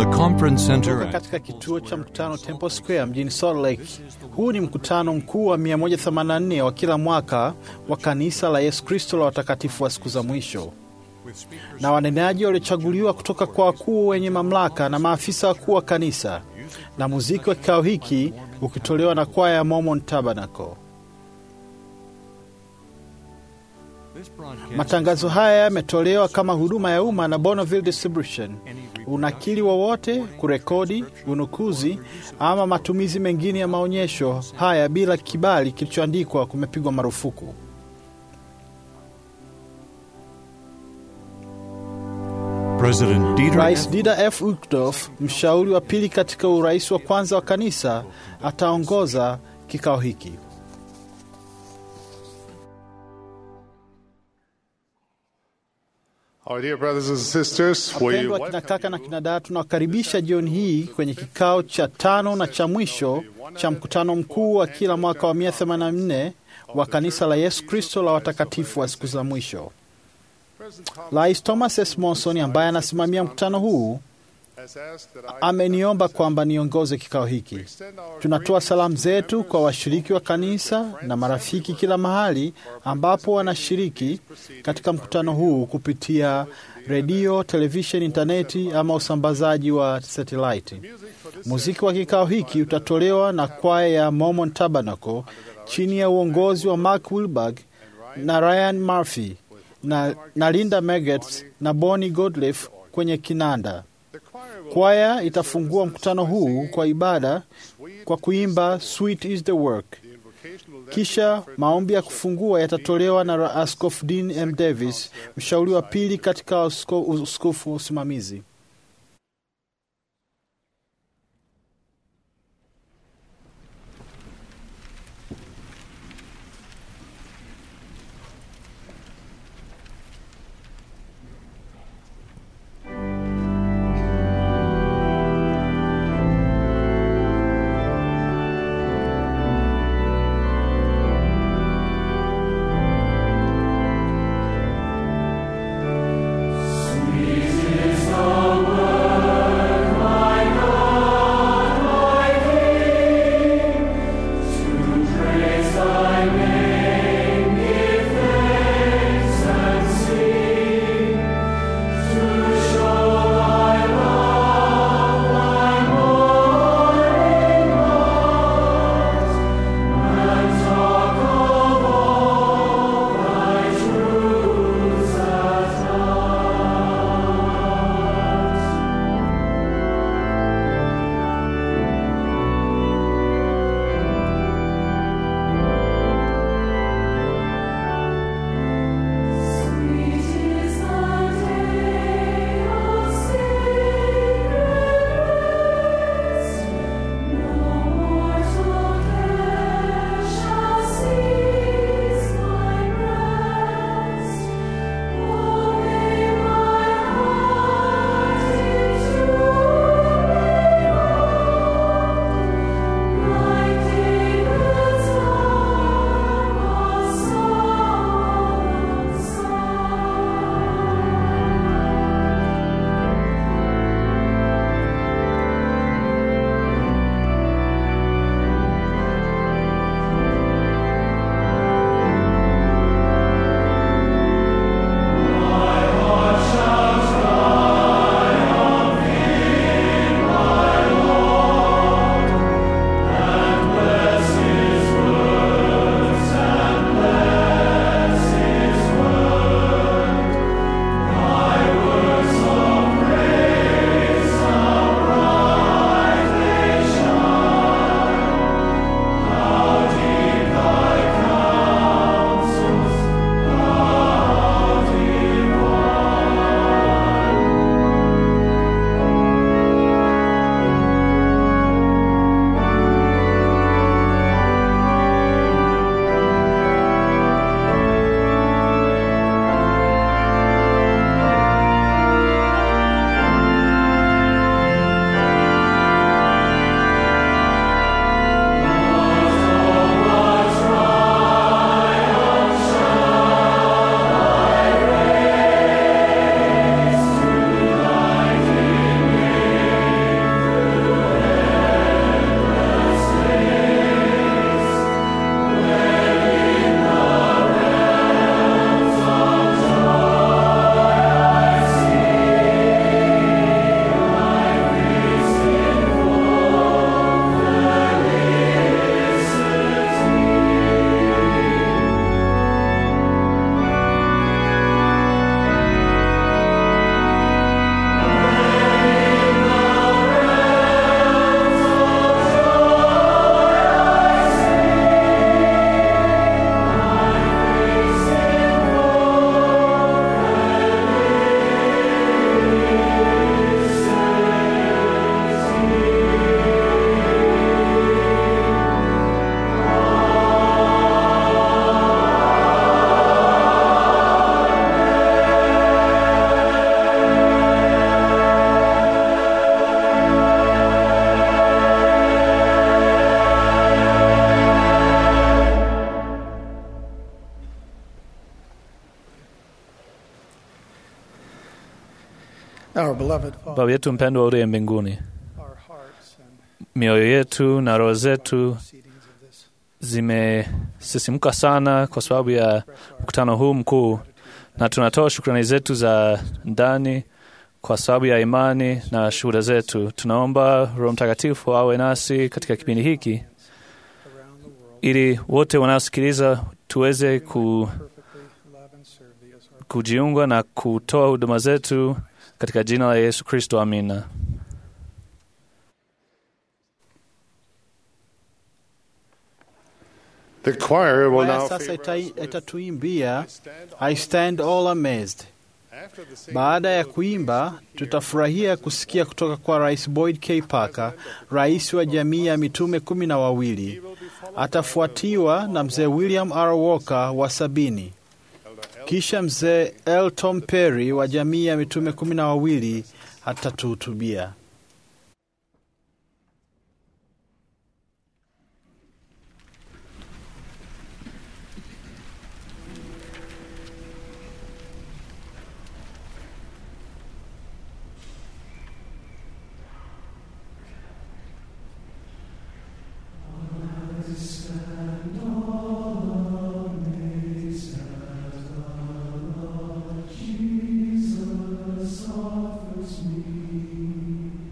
the Conference Center Kutoka katika kituo cha mkutano Temple Square mjini Salt Lake. Huu ni mkutano mkuu wa 184 wa kila mwaka wa kanisa la Yesu Kristo la watakatifu wa siku za mwisho, na wanenaji waliochaguliwa kutoka kwa wakuu wenye mamlaka na maafisa wakuu wa kanisa, na muziki wa kikao hiki ukitolewa na kwaya ya Mormon Tabernacle. Matangazo haya yametolewa kama huduma ya umma na Bonneville Distribution. Unakili wowote, kurekodi, unukuzi ama matumizi mengine ya maonyesho haya bila kibali kilichoandikwa kumepigwa marufuku. President Dieter Rais F. Dieter F. Uchtdorf, mshauri wa pili katika urais wa kwanza wa kanisa, ataongoza kikao hiki. Our dear brothers and sisters, we Wapendwa kina kaka na kina dada, tunawakaribisha jioni hii kwenye kikao cha tano na cha mwisho cha mkutano mkuu wa kila mwaka wa 184 wa kanisa la Yesu Kristo la watakatifu wa siku za mwisho. Rais Thomas S. Monson ambaye anasimamia mkutano huu has asked that I ameniomba kwamba niongoze kikao hiki. Tunatoa salamu zetu kwa washiriki wa kanisa na marafiki kila mahali ambapo wanashiriki katika mkutano huu kupitia redio, televisheni, intaneti ama usambazaji wa satelaiti. Muziki wa kikao hiki utatolewa na kwaya ya Mormon Tabernacle chini ya uongozi wa Mark Wilberg na Ryan Murphy na, na Linda Meggetts na Bonnie Godliff kwenye kinanda. Kwaya itafungua mkutano huu kwa ibada kwa kuimba Sweet is the work. Kisha maombi ya kufungua yatatolewa na Askofu Dean M. Davis, mshauri wa pili katika usko- uskofu wa usimamizi. Sweet is the Our beloved Father, Baba yetu mpendwa uliye mbinguni, our hearts and mioyo yetu na roho zetu proceedings of this zimesisimka sana kwa sababu ya mkutano huu mkuu, na tunatoa shukrani zetu za ndani kwa sababu ya imani na shuhuda zetu. Tunaomba Roho Mtakatifu awe nasi katika kipindi hiki, around the world ili wote wanaosikiliza tuweze ku, perfectly love and serve thee as our kujiunga na kutoa huduma zetu katika jina la Yesu Kristo, amina. The choir will Kwaya now sasa favor ita- us with itatuimbia Stand I stand all amazed. After the singing, Baada ya kuimba, tutafurahia kusikia kutoka kwa Rais Boyd K. Parker, rais wa jamii ya mitume kumi na wawili. Atafuatiwa na mzee William R. Walker wa sabini, kisha mzee L. Tom Perry wa jamii ya mitume kumi na wawili atatuhutubia. Jesus offers me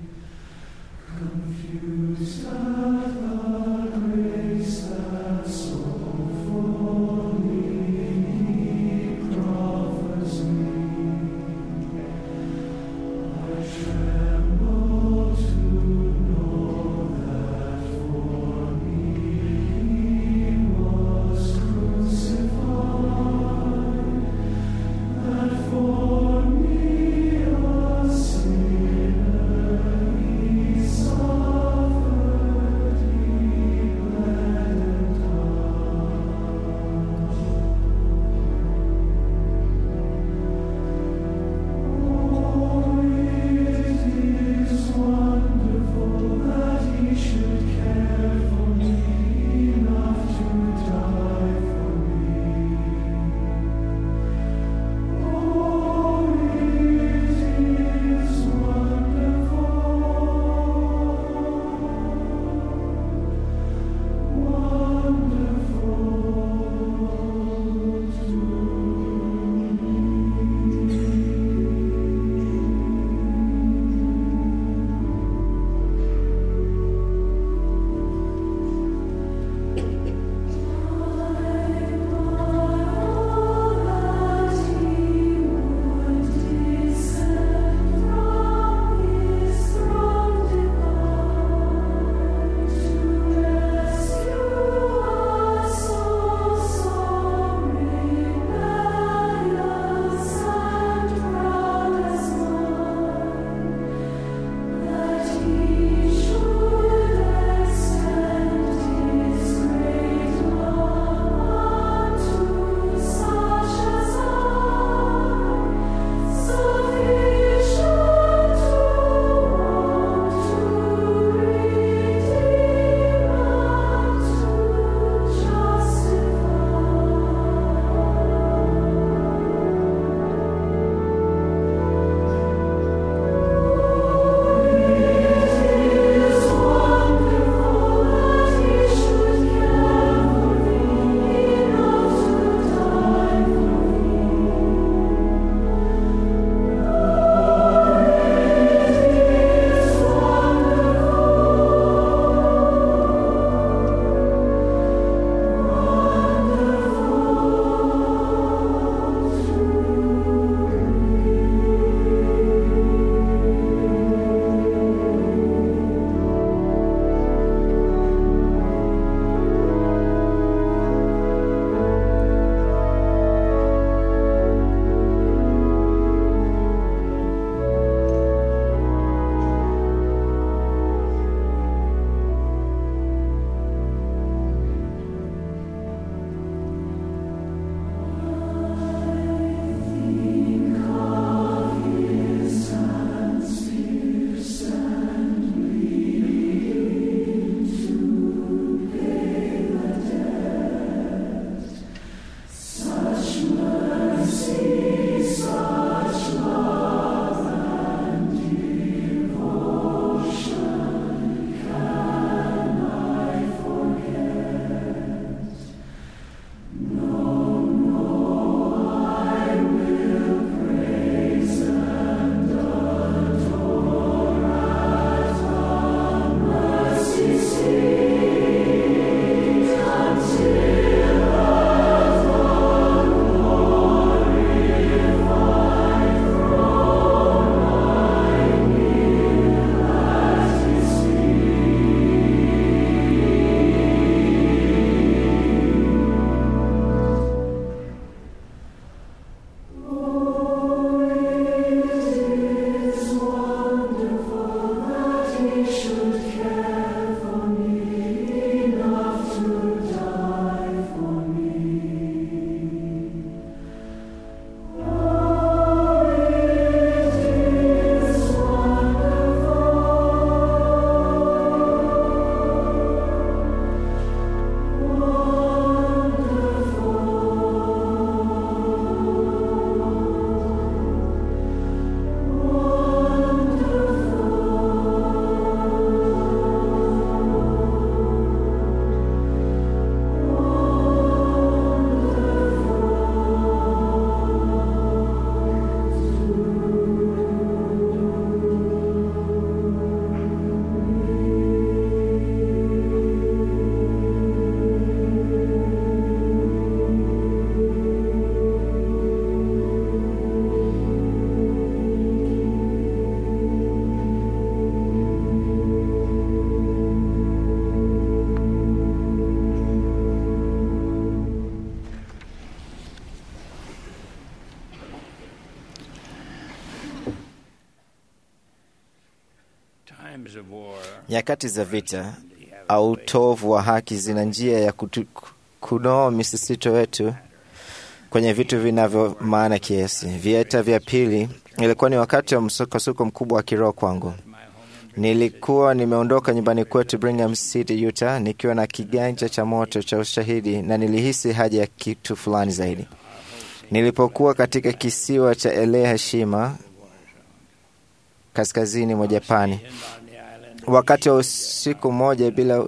Nyakati za vita au utovu wa haki zina njia ya kutu, kunoa misisito wetu kwenye vitu vinavyo maana kiasi. Vita vya pili ilikuwa ni wakati wa msukosuko mkubwa wa kiroho kwangu. Nilikuwa nimeondoka nyumbani kwetu Brigham City, Utah, nikiwa na kiganja cha moto cha ushahidi na nilihisi haja ya kitu fulani zaidi. Nilipokuwa katika kisiwa cha Elea Heshima kaskazini mwa Japani, wakati wa usiku mmoja bila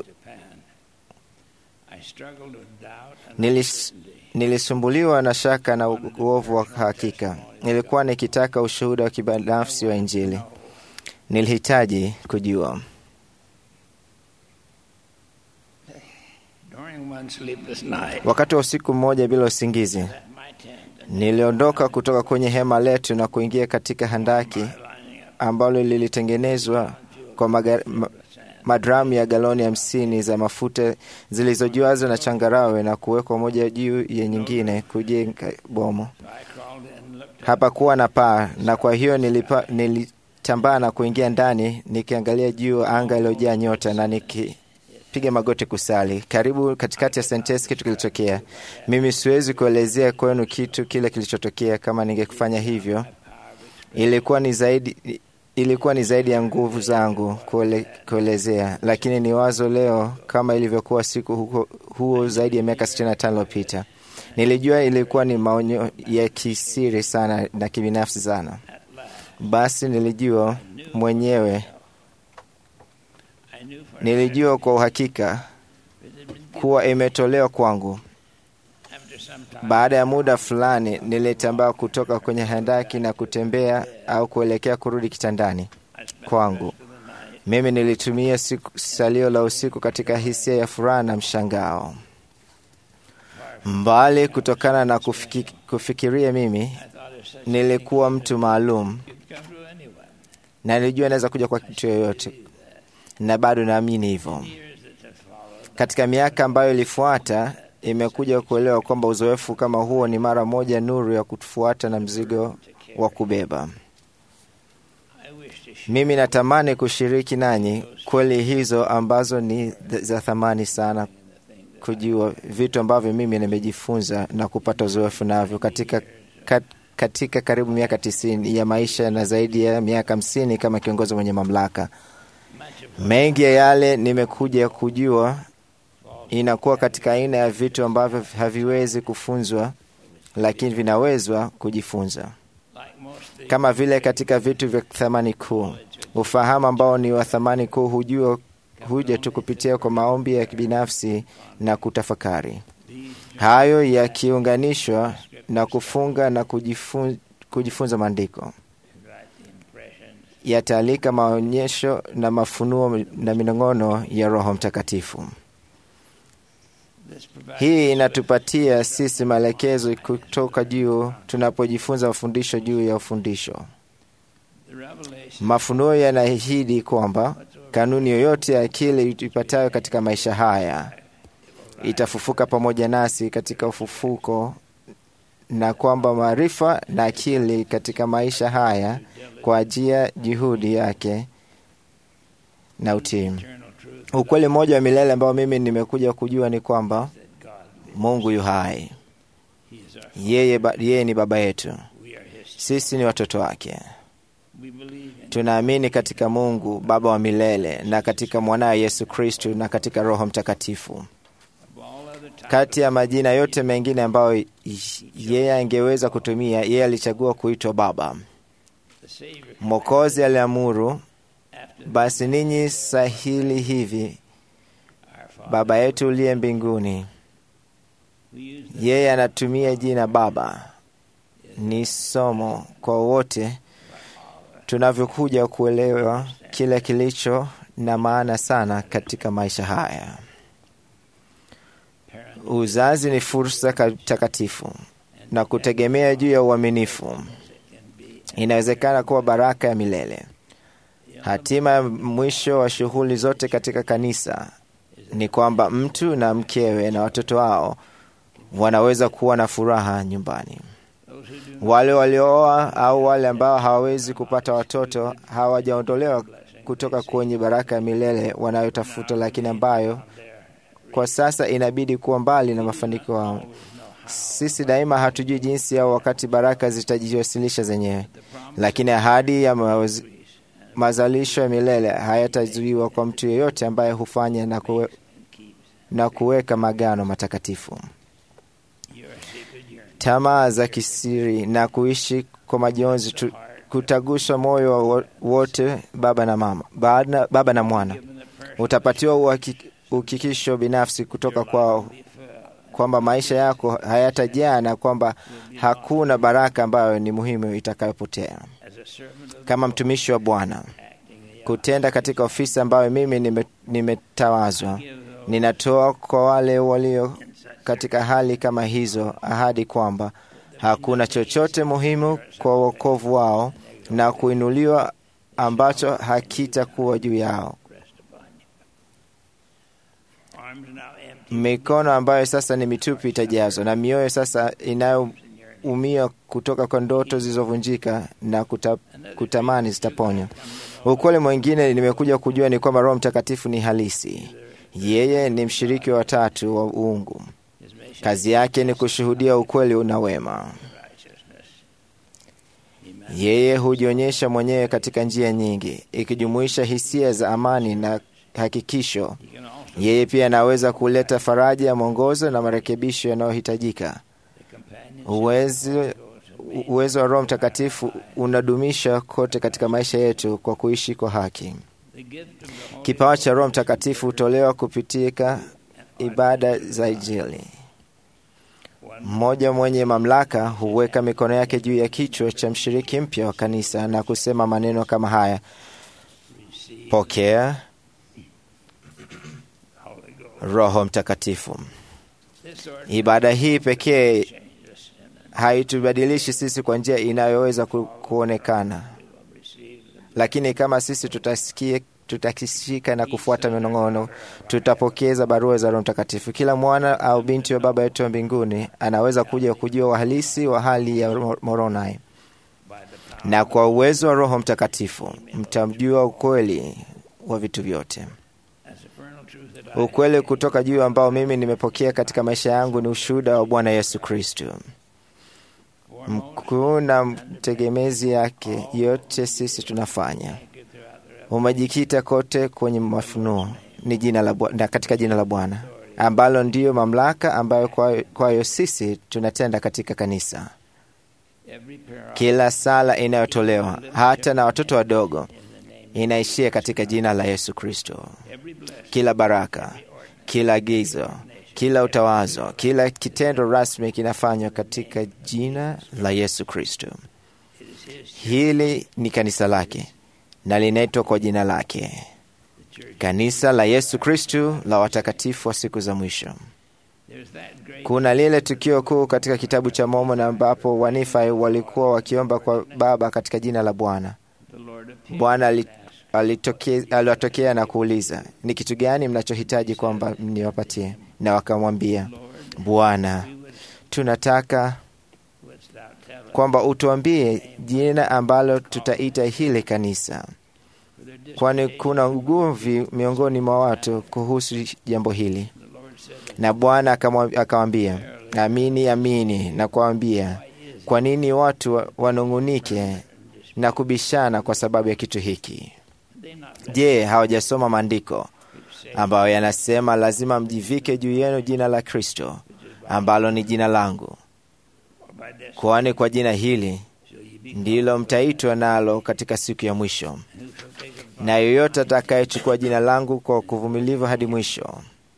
nilis, nilisumbuliwa na shaka na uovu wa hakika. Nilikuwa nikitaka ushuhuda wa kibinafsi wa Injili. Nilihitaji kujua. Wakati wa usiku mmoja bila usingizi, niliondoka kutoka kwenye hema letu na kuingia katika handaki ambalo lilitengenezwa kwa magar, ma, madramu ya galoni hamsini za mafuta zilizojazwa na changarawe na kuwekwa moja juu ya nyingine kujenga bomo. Hapakuwa na paa, na kwa hiyo nilipa, nilitambaa na kuingia ndani nikiangalia juu anga iliyojaa nyota na nikipiga magoti kusali. Karibu katikati ya sentensi kitu kilitokea. Mimi siwezi kuelezea kwenu kitu kile kilichotokea. Kama ningefanya hivyo, ilikuwa ni zaidi ilikuwa ni zaidi ya nguvu zangu kuele, kuelezea, lakini ni wazo leo kama ilivyokuwa siku huo, huo zaidi ya miaka 65 iliyopita. Nilijua ilikuwa ni maonyo ya kisiri sana na kibinafsi sana. Basi nilijua mwenyewe, nilijua kwa uhakika kuwa imetolewa kwangu. Baada ya muda fulani, nilitambaa kutoka kwenye handaki na kutembea au kuelekea kurudi kitandani kwangu. Mimi nilitumia siku, salio la usiku katika hisia ya furaha na mshangao. Mbali kutokana na kufiki, kufikiria mimi nilikuwa mtu maalum na nilijua naweza kuja kwa kitu yoyote, na bado naamini hivyo. Katika miaka ambayo ilifuata imekuja kuelewa kwamba uzoefu kama huo ni mara moja nuru ya kutufuata na mzigo wa kubeba. Mimi natamani kushiriki nanyi kweli hizo ambazo ni za thamani sana kujua, vitu ambavyo mimi nimejifunza na kupata uzoefu navyo katika, kat, katika karibu miaka tisini ya maisha na zaidi ya miaka hamsini kama kiongozi mwenye mamlaka. Mengi ya yale nimekuja kujua inakuwa katika aina ya vitu ambavyo haviwezi kufunzwa, lakini vinawezwa kujifunza, kama vile katika vitu vya thamani kuu. Ufahamu ambao ni wa thamani kuu hujua huja tu kupitia kwa maombi ya kibinafsi na kutafakari, hayo yakiunganishwa na kufunga na kujifun, kujifunza maandiko yataalika maonyesho na mafunuo na minong'ono ya Roho Mtakatifu. Hii inatupatia sisi maelekezo kutoka juu tunapojifunza mafundisho juu ya ufundisho. Mafunuo yanaahidi kwamba kanuni yoyote ya akili ipatayo katika maisha haya itafufuka pamoja nasi katika ufufuko, na kwamba maarifa na akili katika maisha haya kwa ajili ya juhudi yake na utii. Ukweli mmoja wa milele ambao mimi nimekuja kujua ni kwamba Mungu yu hai. Yeye, ba, yeye ni baba yetu, sisi ni watoto wake. Tunaamini katika Mungu Baba wa milele na katika mwanaye Yesu Kristu na katika Roho Mtakatifu. Kati ya majina yote mengine ambayo yeye angeweza kutumia, yeye alichagua kuitwa Baba. Mwokozi aliamuru, basi ninyi sahili hivi, Baba yetu uliye mbinguni. Yeye anatumia jina Baba. Ni somo kwa wote tunavyokuja kuelewa kile kilicho na maana sana katika maisha haya. Uzazi ni fursa takatifu na kutegemea juu ya uaminifu inawezekana kuwa baraka ya milele. Hatima ya mwisho wa shughuli zote katika kanisa ni kwamba mtu na mkewe na watoto wao wanaweza kuwa na furaha nyumbani. Wale waliooa au wale ambao hawawezi kupata watoto hawajaondolewa kutoka kwenye baraka ya milele wanayotafuta, lakini ambayo kwa sasa inabidi kuwa mbali na mafanikio yao. Sisi daima hatujui jinsi au wakati baraka zitajiwasilisha zenyewe, lakini ahadi ya mawaz- mazalisho ya milele hayatazuiwa kwa mtu yeyote ambaye hufanya na, kuwe, na kuweka magano matakatifu. Tamaa za kisiri na kuishi kwa majonzi tu, kutaguswa moyo wa wo- wote, baba na mama, baba, baba na mwana. Utapatiwa uhaki- uhakikisho binafsi kutoka kwao kwamba maisha yako hayatajaa na kwamba hakuna baraka ambayo ni muhimu itakayopotea. Kama mtumishi wa Bwana, kutenda katika ofisi ambayo mimi nime- nimetawazwa, ninatoa kwa wale walio katika hali kama hizo ahadi kwamba hakuna chochote muhimu kwa wokovu wao na kuinuliwa ambacho hakitakuwa juu yao. Mikono ambayo sasa ni mitupu itajazwa na mioyo sasa inayoumia kutoka kwa ndoto zilizovunjika na kuta, kutamani zitaponywa. Ukweli mwingine nimekuja kujua ni kwamba Roho Mtakatifu ni halisi. Yeye ni mshiriki wa tatu wa uungu. Kazi yake ni kushuhudia ukweli na wema. Yeye hujionyesha mwenyewe katika njia nyingi, ikijumuisha hisia za amani na hakikisho. Yeye pia anaweza kuleta faraja, mwongozo na marekebisho yanayohitajika. Uwezo uwezo wa Roho Mtakatifu unadumisha kote katika maisha yetu kwa kuishi kwa haki. Kipawa cha Roho Mtakatifu hutolewa kupitia ibada za Injili. Mmoja mwenye mamlaka huweka mikono yake juu ya kichwa cha mshiriki mpya wa kanisa na kusema maneno kama haya: pokea Roho Mtakatifu. Ibada hii pekee haitubadilishi sisi kwa njia inayoweza ku, kuonekana, lakini kama sisi tutasikia tutakishika na kufuata minong'ono, tutapokeza barua za Roho Mtakatifu. Kila mwana au binti wa Baba yetu wa mbinguni anaweza kuja kujua uhalisi wa hali ya Moroni, na kwa uwezo wa Roho Mtakatifu mtamjua ukweli wa vitu vyote. Ukweli kutoka juu ambao mimi nimepokea katika maisha yangu ni ushuhuda wa Bwana Yesu Kristo mkuu na mtegemezi yake. Yote sisi tunafanya umejikita kote kwenye mafunuo ni jina la na katika jina la Bwana ambalo ndiyo mamlaka ambayo kwayo, kwayo sisi tunatenda katika kanisa. Kila sala inayotolewa hata na watoto wadogo inaishia katika jina la Yesu Kristo. Kila baraka, kila agizo, kila utawazo, kila kitendo rasmi kinafanywa katika jina la Yesu Kristo. Hili ni kanisa lake na linaitwa kwa jina lake, kanisa la Yesu Kristu la watakatifu wa siku za mwisho. Kuna lile tukio kuu katika kitabu cha Mormoni ambapo Wanifai walikuwa wakiomba kwa Baba katika jina la Bwana. Bwana aliwatokea na kuuliza, ni kitu gani mnachohitaji kwamba mniwapatie? Na wakamwambia, Bwana, tunataka kwamba utuambie jina ambalo tutaita hili kanisa, kwani kuna ugomvi miongoni mwa watu kuhusu jambo hili. Na Bwana akamwambia, amini amini nakuambia, kwa nini watu wanung'unike na kubishana kwa sababu ya kitu hiki? Je, hawajasoma maandiko ambayo yanasema lazima mjivike juu yenu jina la Kristo ambalo ni jina langu kwani kwa jina hili ndilo mtaitwa nalo katika siku ya mwisho. Na yoyote atakayechukua jina langu kwa kuvumilivu hadi mwisho,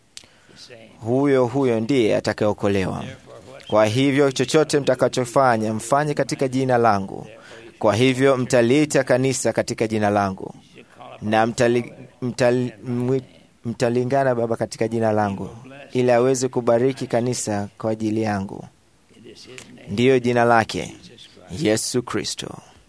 huyo huyo ndiye atakayeokolewa. Kwa hivyo chochote mtakachofanya mfanye katika jina langu. Kwa hivyo mtaliita kanisa katika jina langu, na mtali, mtali, mtalingana Baba katika jina langu, ili aweze kubariki kanisa kwa ajili yangu ndiyo jina lake Yesu Kristo,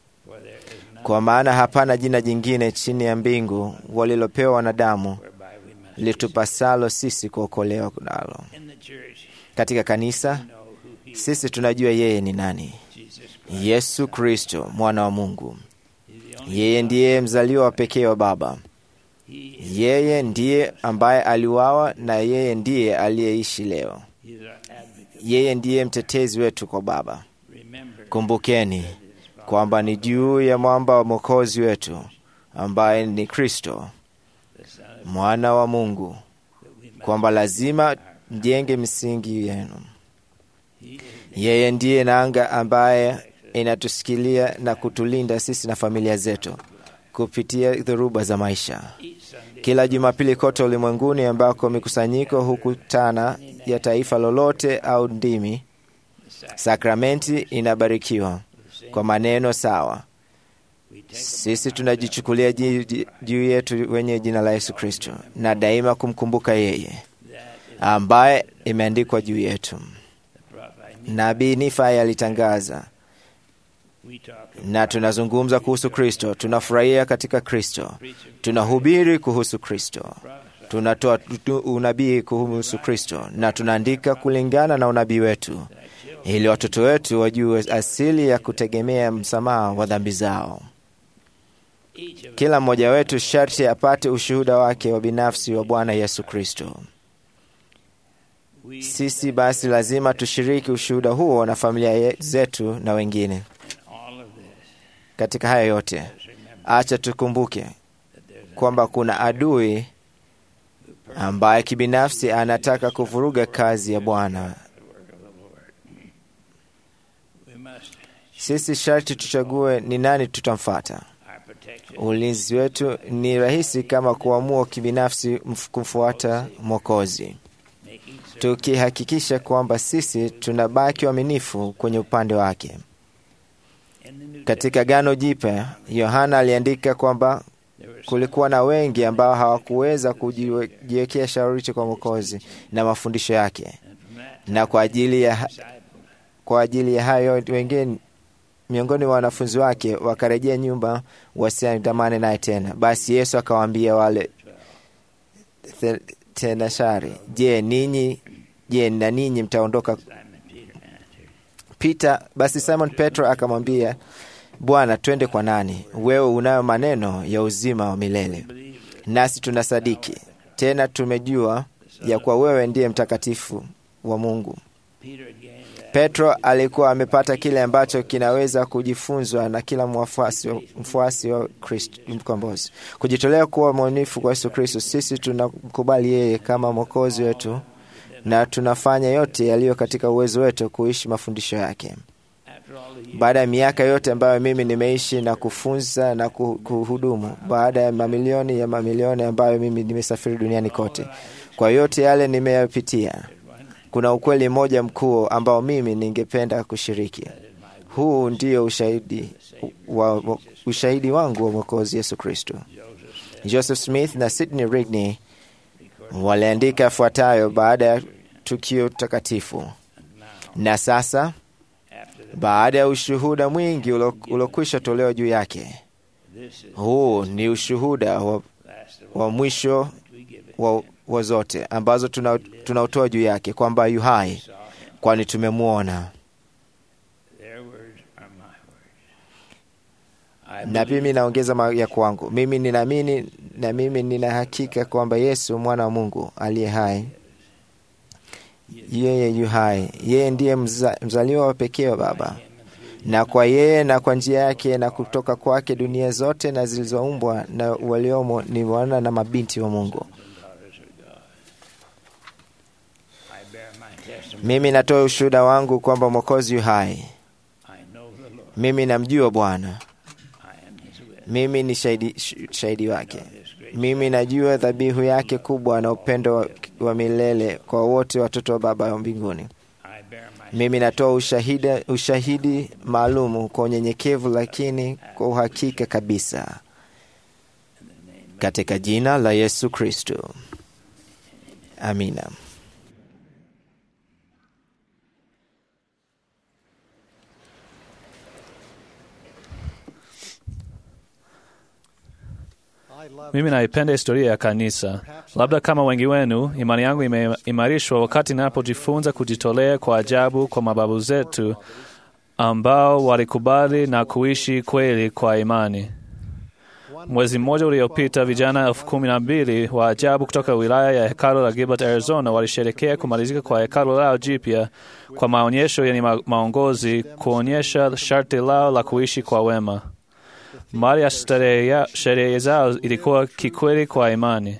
kwa maana hapana jina jingine chini ya mbingu walilopewa wanadamu litupasalo sisi kuokolewa nalo. Katika kanisa sisi tunajua yeye ni nani. Yesu Kristo, mwana wa Mungu, Yeye ndiye mzaliwa wa pekee wa Baba. Yeye ndiye ambaye aliuawa na yeye ndiye aliyeishi leo. Yeye ndiye mtetezi wetu kwa Baba. Kumbukeni kwamba ni juu ya mwamba wa mwokozi wetu ambaye ni Kristo mwana wa Mungu, kwamba lazima mjenge misingi yenu. Yeye ndiye nanga ambaye inatusikilia na kutulinda sisi na familia zetu kupitia dhoruba za maisha. Kila Jumapili kote ulimwenguni ambako mikusanyiko hukutana ya taifa lolote au ndimi, sakramenti inabarikiwa kwa maneno sawa. Sisi tunajichukulia juu yetu wenye jina la Yesu Kristo na daima kumkumbuka yeye ambaye imeandikwa juu yetu. Nabii Nifai alitangaza, na tunazungumza kuhusu Kristo, tunafurahia katika Kristo, tunahubiri kuhusu Kristo, tunatoa unabii kuhusu Kristo, na tunaandika kulingana na unabii wetu, ili watoto wetu wajue asili ya kutegemea msamaha wa dhambi zao. Kila mmoja wetu sharti apate ushuhuda wake wa binafsi wa Bwana Yesu Kristo. Sisi basi lazima tushiriki ushuhuda huo na familia zetu na wengine. Katika haya yote, acha tukumbuke kwamba kuna adui ambaye kibinafsi anataka kuvuruga kazi ya Bwana. Sisi sharti tuchague ni nani tutamfata. Ulinzi wetu ni rahisi kama kuamua kibinafsi kumfuata Mwokozi, tukihakikisha kwamba sisi tunabaki waaminifu kwenye upande wake. Katika Agano Jipya, Yohana aliandika kwamba kulikuwa na wengi ambao hawakuweza kujiwekea shauri kwa Mwokozi na mafundisho yake, na kwa ajili ya, kwa ajili ya hayo wengine miongoni mwa wanafunzi wake wakarejea nyumba wasiandamane naye tena. Basi Yesu akawaambia wale tenashari, je, ninyi je, na ninyi mtaondoka? Peter, basi Simon Petro akamwambia, Bwana, twende kwa nani? Wewe unayo maneno ya uzima wa milele, nasi tunasadiki tena tumejua ya kuwa wewe ndiye mtakatifu wa Mungu. Petro alikuwa amepata kile ambacho kinaweza kujifunzwa na kila mfuasi mfuasi wa Kristo mkombozi, kujitolea kuwa mwaminifu kwa Yesu Kristo. Sisi tunamkubali yeye kama mwokozi wetu na tunafanya yote yaliyo katika uwezo wetu kuishi mafundisho yake. Baada ya miaka yote ambayo mimi nimeishi na kufunza na kuhudumu, baada ya mamilioni ya mamilioni ambayo mimi nimesafiri duniani kote, kwa yote yale nimeyapitia kuna ukweli mmoja mkuu ambao mimi ningependa kushiriki. Huu ndio ushahidi, wa, ushahidi wangu wa Mwokozi Yesu Kristo. Joseph Smith na Sidney Rigney waliandika yafuatayo baada ya tukio takatifu. Na sasa baada ya ushuhuda mwingi uliokwisha tolewa juu yake, huu ni ushuhuda wa, wa mwisho wa wa zote ambazo tunautoa tuna juu yake kwamba yu hai, kwani tumemwona. Na mimi naongeza ya kwangu, mimi ninaamini na mimi nina hakika kwamba Yesu mwana wa Mungu aliye hai, yeye yu hai, yeye ndiye mza, mzaliwa wa pekee wa Baba, na kwa yeye na kwa njia yake na kutoka kwake dunia zote na zilizoumbwa na waliomo ni wana na mabinti wa Mungu. Mimi natoa ushuhuda wangu kwamba Mwokozi yu hai. Mimi namjua Bwana, mimi ni shahidi, shahidi wake. Mimi najua dhabihu yake kubwa na upendo wa, wa milele kwa wote watoto wa Baba wa mbinguni. Mimi natoa ushahidi, ushahidi maalumu kwa unyenyekevu, lakini kwa uhakika kabisa, katika jina la Yesu Kristo, amina. Mimi naipenda historia ya kanisa. Labda kama wengi wenu, imani yangu imeimarishwa wakati ninapojifunza kujitolea kwa ajabu kwa mababu zetu ambao walikubali na kuishi kweli kwa imani. Mwezi mmoja uliopita, vijana elfu kumi na mbili wa ajabu kutoka wilaya ya hekalu la Gilbert, Arizona, walisherekea kumalizika kwa hekalu lao jipya kwa maonyesho yenye ma maongozi kuonyesha sharti lao la kuishi kwa wema. Mali ya sherehe zao ilikuwa kikweli kwa imani,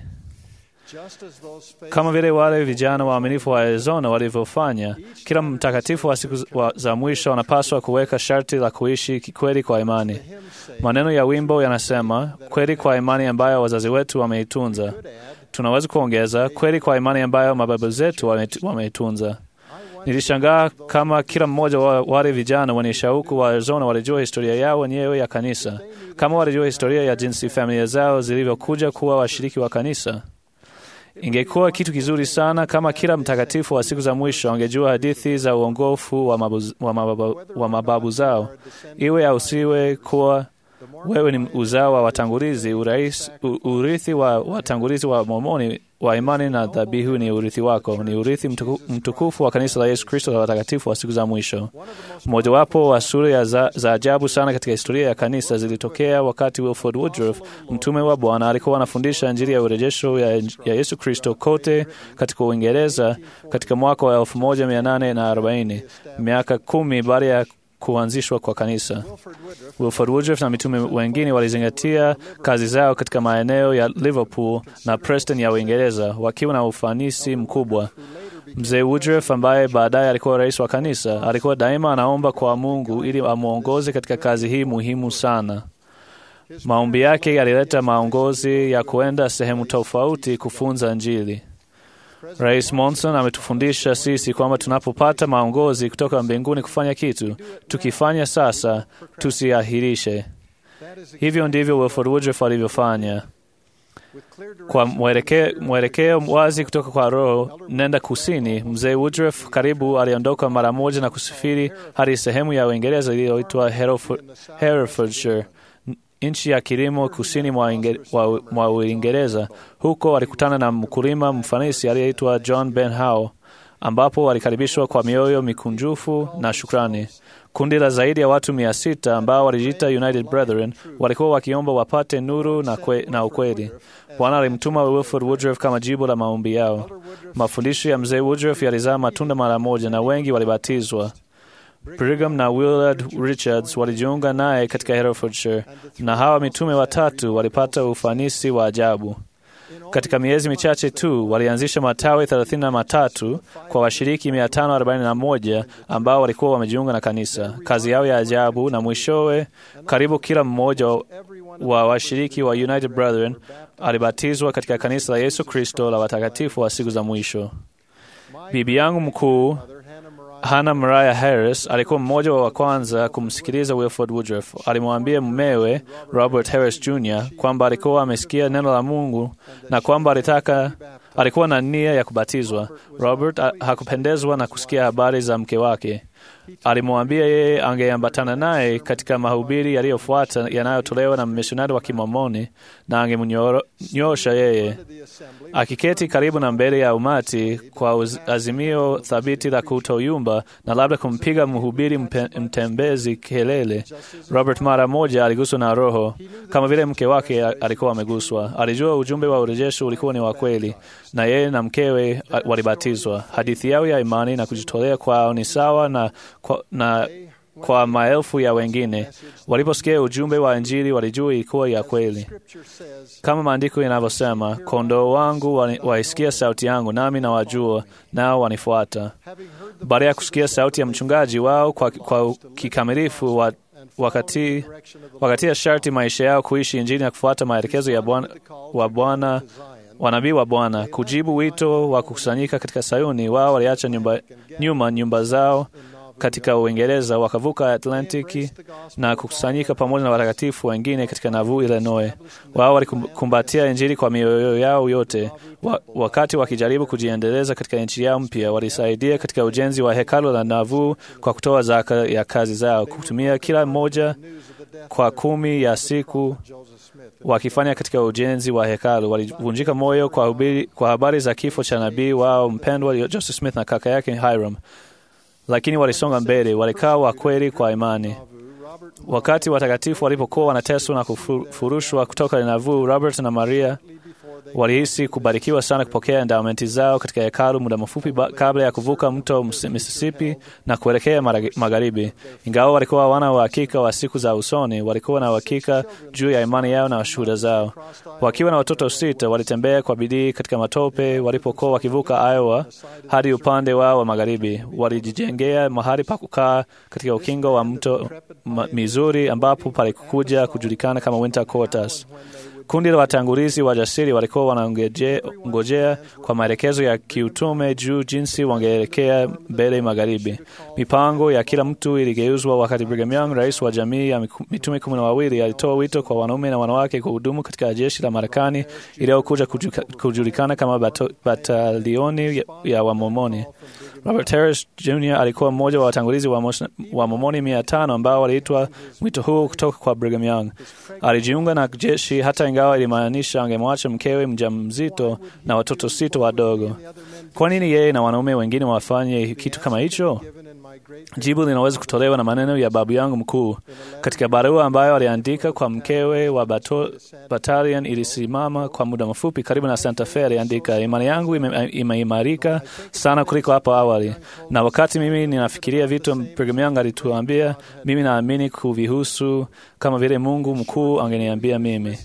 kama vile wale vijana waaminifu wa Arizona walivyofanya. Kila mtakatifu wa siku za mwisho anapaswa kuweka sharti la kuishi kikweli kwa imani. Maneno ya wimbo yanasema, kweli kwa imani ambayo wazazi wetu wameitunza. Tunaweza kuongeza, kweli kwa imani ambayo mababu zetu wameitunza. Nilishangaa kama kila mmoja wa wale vijana wenye shauku wa Arizona walijua historia yao wenyewe ya kanisa, kama walijua historia ya jinsi familia zao zilivyokuja kuwa washiriki wa kanisa. Ingekuwa kitu kizuri sana kama kila mtakatifu wa siku za mwisho angejua hadithi za uongofu wa mababu, wa mababu, wa mababu zao, iwe au siwe kuwa wewe ni uzao wa watangulizi. Urais, urithi wa watangulizi wa Mormoni wa imani na dhabihu ni urithi wako, ni urithi mtuku, mtukufu wa kanisa la Yesu Kristo la watakatifu wa siku za mwisho. Mojawapo wa sura za, za ajabu sana katika historia ya kanisa zilitokea wakati Wilford Woodruff, mtume wa Bwana, alikuwa anafundisha Injili ya urejesho ya, ya Yesu Kristo kote katika Uingereza katika mwaka wa 1840 miaka kumi baada ya kuanzishwa kwa kanisa. Wilford Woodruff na mitume wengine walizingatia kazi zao katika maeneo ya Liverpool na Preston ya Uingereza wakiwa na ufanisi mkubwa. Mzee Woodruff ambaye baadaye alikuwa rais wa kanisa, alikuwa daima anaomba kwa Mungu ili amwongoze katika kazi hii muhimu sana. Maombi yake yalileta maongozi ya kuenda sehemu tofauti kufunza Injili. Rais Monson ametufundisha sisi kwamba tunapopata maongozi kutoka mbinguni kufanya kitu, tukifanya sasa, tusiahirishe. Hivyo ndivyo Wilford Woodruff alivyofanya. Kwa mwelekeo wazi kutoka kwa Roho, nenda kusini. Mzee Woodruff karibu aliondoka mara moja na kusafiri hadi sehemu ya Uingereza iliyoitwa Herefordshire, nchi ya kilimo kusini mwa Uingereza. Huko alikutana na mkulima mfanisi aliyeitwa John Ben Howe, ambapo walikaribishwa kwa mioyo mikunjufu na shukrani. Kundi la zaidi ya watu mia sita ambao walijiita United Brethren walikuwa wakiomba wapate nuru na, kwe, na ukweli. Bwana alimtuma Wilford Woodruff kama jibu la maombi yao. Mafundisho ya mzee Woodruff yalizaa matunda mara moja na wengi walibatizwa. Brigham na Willard Richards walijiunga naye katika Herefordshire, na hawa mitume watatu walipata ufanisi wa ajabu. Katika miezi michache tu walianzisha matawi thelathini na matatu kwa washiriki 541 ambao walikuwa wamejiunga na kanisa. Kazi yao ya ajabu, na mwishowe karibu kila mmoja wa washiriki wa United Brethren alibatizwa katika kanisa la Yesu Kristo la watakatifu wa siku za mwisho. Bibi yangu mkuu Hannah Mariah Harris alikuwa mmoja wa kwanza kumsikiliza Wilford Woodruff. Alimwambia mumewe Robert Harris Jr. kwamba alikuwa amesikia neno la Mungu na kwamba alitaka alikuwa na nia ya kubatizwa. Robert hakupendezwa na kusikia habari za mke wake. Alimwambia yeye angeambatana naye katika mahubiri yaliyofuata yanayotolewa na mmisionari wa Kimomoni na angemnyosha yeye. Akiketi karibu na mbele ya umati kwa azimio thabiti la kutoyumba na labda kumpiga mhubiri mtembezi kelele, Robert mara moja aliguswa na Roho kama vile mke wake alikuwa ameguswa. Alijua ujumbe wa urejesho ulikuwa ni wa kweli, na yeye na mkewe walibatizwa. Hadithi yao ya imani na kujitolea kwao ni sawa na kwa, na kwa maelfu ya wengine. Waliposikia ujumbe wa Injili walijua ilikuwa ya kweli, kama maandiko yanavyosema, kondoo wangu waisikia sauti yangu, nami nawajua, nao wanifuata. Baada ya kusikia sauti ya mchungaji wao kwa, kwa kikamilifu wa, wakati, wakati ya sharti maisha yao kuishi Injili na kufuata maelekezo ya Bwana wa Bwana wanabii wa Bwana kujibu wito wa kukusanyika katika Sayuni. Wao waliacha nyumba, nyuma nyumba zao katika Uingereza, wakavuka Atlantiki na kukusanyika pamoja na watakatifu wengine katika Nauvoo, Illinois. Wao walikumbatia Injili kwa mioyo yao yote. Wa, wakati wakijaribu kujiendeleza katika nchi yao mpya, walisaidia katika ujenzi wa hekalu la Nauvoo kwa kutoa zaka ya kazi zao, kutumia kila mmoja kwa kumi ya siku wakifanya katika ujenzi wa hekalu. Walivunjika moyo kwa, hubiri, kwa habari za kifo cha nabii wao mpendwa Joseph Smith na kaka yake Hiram, lakini walisonga mbele, walikaa wa kweli kwa imani. Wakati watakatifu walipokuwa wanateswa na kufurushwa kutoka Nauvoo, Robert na Maria walihisi kubarikiwa sana kupokea endowmenti zao katika hekalu muda mfupi kabla ya kuvuka mto Mississippi na kuelekea magharibi. Ingawa walikuwa hawana uhakika wa siku za usoni, walikuwa na uhakika juu ya imani yao na shuhuda zao. Wakiwa na watoto sita, walitembea kwa bidii katika matope walipokuwa wakivuka Iowa hadi upande wao wa magharibi. Walijijengea mahali pa kukaa katika ukingo wa mto Missouri, ambapo palikuja kujulikana kama Winter Quarters. Kundi la watangulizi wajasiri walikuwa wanangojea kwa maelekezo ya kiutume juu jinsi wangeelekea mbele magharibi. Mipango ya kila mtu iligeuzwa wakati Brigham Young, rais wa jamii ya mitume kumi na wawili, alitoa wito kwa wanaume na wanawake kuhudumu katika jeshi la Marekani iliyokuja kujulikana kama bato, batalioni ya Wamomoni. Robert Harris Jr alikuwa mmoja wa watangulizi wa, wa Momoni mia tano ambao waliitwa mwito huu kutoka kwa Brigham Young. Alijiunga na jeshi hata ingawa ilimaanisha angemwacha mkewe mjamzito na watoto sita wadogo. Kwa nini yeye na wanaume wengine wafanye kitu kama hicho? Jibu linaweza kutolewa na maneno ya babu yangu mkuu katika barua ambayo aliandika kwa mkewe wa bato, batalion ilisimama kwa muda mfupi karibu na Santa Fe. Aliandika, imani yangu imeimarika ime sana kuliko hapo awali, na wakati mimi ninafikiria vitu Brigham Young alituambia, mimi naamini kuvihusu kama vile Mungu mkuu angeniambia mimi.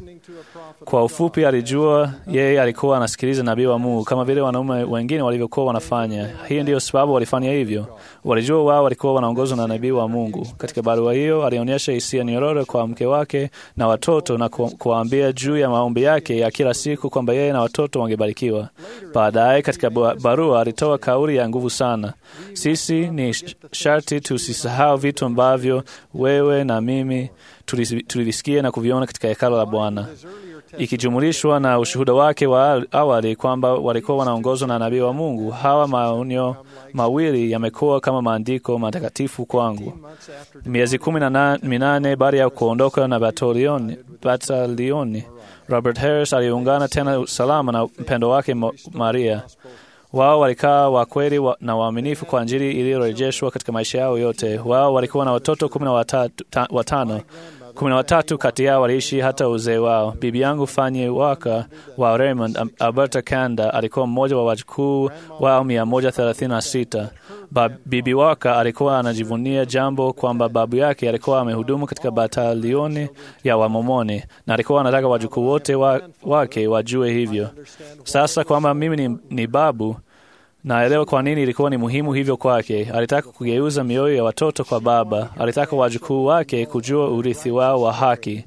Kwa ufupi, alijua yeye alikuwa anasikiliza nabii wa Mungu kama vile wanaume wengine walivyokuwa wanafanya. Hii ndiyo sababu walifanya hivyo. Walijua wao walikuwa wanaongozwa na nabii wa Mungu. Katika barua hiyo, alionyesha hisia nyororo kwa mke wake na watoto na kuwaambia juu ya maombi yake ya kila siku kwamba yeye na watoto wangebarikiwa. Baadaye katika barua alitoa kauli ya nguvu sana: sisi ni sharti tusisahau vitu ambavyo wewe na mimi tulivisikia na kuviona katika hekalo la Bwana ikijumulishwa na ushuhuda wake wa awali kwamba walikuwa wanaongozwa na nabii wa Mungu. Hawa maonyo mawili yamekuwa kama maandiko matakatifu kwangu. Miezi kumi na minane baada ya kuondoka na batalioni, batalioni, Robert Harris aliungana tena salama na mpendo wake Maria. Wao walikaa wakweli wa, na waaminifu kwa Injili iliyorejeshwa katika maisha yao yote. Wao walikuwa na watoto kumi na watano kumi na watatu kati yao waliishi hata uzee wao. Bibi yangu Fanny Waka wa Raymond, Alberta, Canada, alikuwa mmoja wa wajukuu wao mia moja thelathini na sita. Bibi Waka alikuwa anajivunia jambo kwamba babu yake alikuwa amehudumu katika batalioni ya Wamomoni na alikuwa anataka wajukuu wote wa, wake wajue hivyo. Sasa kwamba mimi ni, ni babu naelewa kwa nini ilikuwa ni muhimu hivyo kwake. Alitaka kugeuza mioyo ya watoto kwa baba. Alitaka wajukuu wake kujua urithi wao wa haki,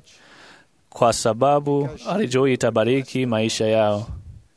kwa sababu alijua itabariki maisha yao.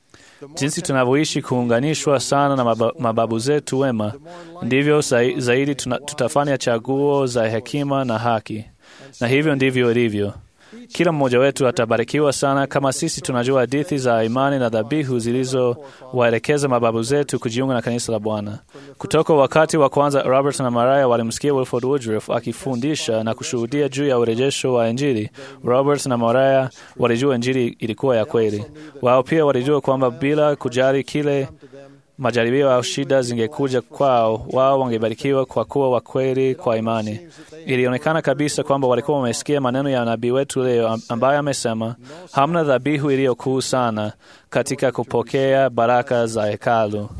Jinsi tunavyoishi kuunganishwa sana na mababu zetu wema, ndivyo zaidi tuna, tutafanya chaguo za hekima na haki, na hivyo ndivyo ilivyo. Kila mmoja wetu atabarikiwa sana kama sisi tunajua hadithi za imani na dhabihu zilizowaelekeza mababu zetu kujiunga na kanisa la Bwana. Kutoka wakati wa kwanza, Robert na Maria walimsikia Wilford Woodruff akifundisha na kushuhudia juu ya urejesho wa Injili. Robert na Maria walijua Injili ilikuwa ya kweli. Wao pia walijua kwamba bila kujali kile majaribio au shida zingekuja kwao, wao wangebarikiwa kwa kuwa wakweli kwa imani. Ilionekana kabisa kwamba walikuwa wamesikia maneno ya nabii wetu leo ambaye amesema, hamna dhabihu iliyo kuu sana katika kupokea baraka za hekalu.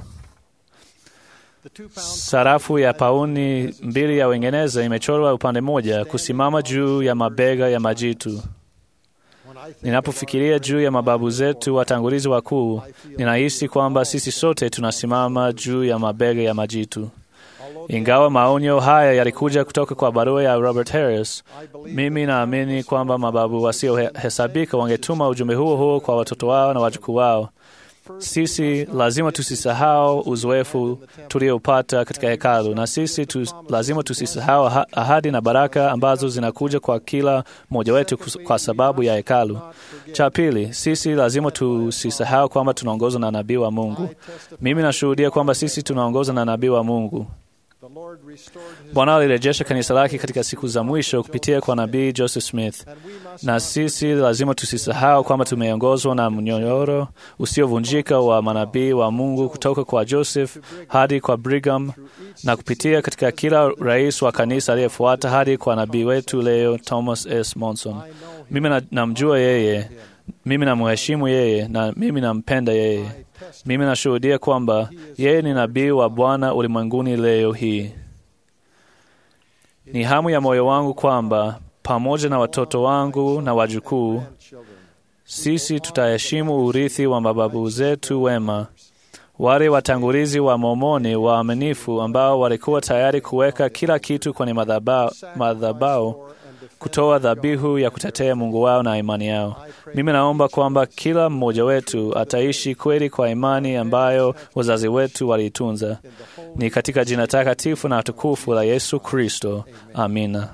Sarafu ya pauni mbili ya Uingereza imechorwa upande mmoja kusimama juu ya mabega ya majitu. Ninapofikiria juu ya mababu zetu watangulizi wakuu, ninahisi kwamba sisi sote tunasimama juu ya mabega ya majitu. Ingawa maonyo haya yalikuja kutoka kwa barua ya Robert Harris, mimi naamini kwamba mababu wasiohesabika wangetuma ujumbe huo huo kwa watoto wao na wajukuu wao. Sisi lazima tusisahau uzoefu tuliopata katika hekalu, na sisi tu, lazima tusisahau ahadi na baraka ambazo zinakuja kwa kila mmoja wetu kwa sababu ya hekalu. Cha pili, sisi lazima tusisahau kwamba tunaongozwa na nabii wa Mungu. Mimi nashuhudia kwamba sisi tunaongozwa na nabii wa Mungu. Bwana alirejesha kanisa lake katika siku za mwisho kupitia kwa nabii Joseph Smith, na sisi lazima tusisahau kwamba tumeongozwa na mnyororo usiovunjika wa manabii wa Mungu kutoka kwa Joseph hadi kwa Brigham na kupitia katika kila rais wa kanisa aliyefuata hadi kwa nabii wetu leo Thomas S. Monson. Mimi na- namjua yeye, mimi namheshimu yeye na mimi nampenda yeye. Mimi nashuhudia kwamba yeye ni nabii wa Bwana ulimwenguni leo hii. Ni hamu ya moyo wangu kwamba pamoja na watoto wangu na wajukuu, sisi tutaheshimu urithi wa mababu zetu wema, wale watangulizi wa Mormoni waaminifu ambao walikuwa tayari kuweka kila kitu kwenye madhaba- madhabahu kutoa dhabihu ya kutetea Mungu wao na imani yao. Mimi naomba kwamba kila mmoja wetu ataishi kweli kwa imani ambayo wazazi wetu waliitunza. Ni katika jina takatifu na tukufu la Yesu Kristo. Amina.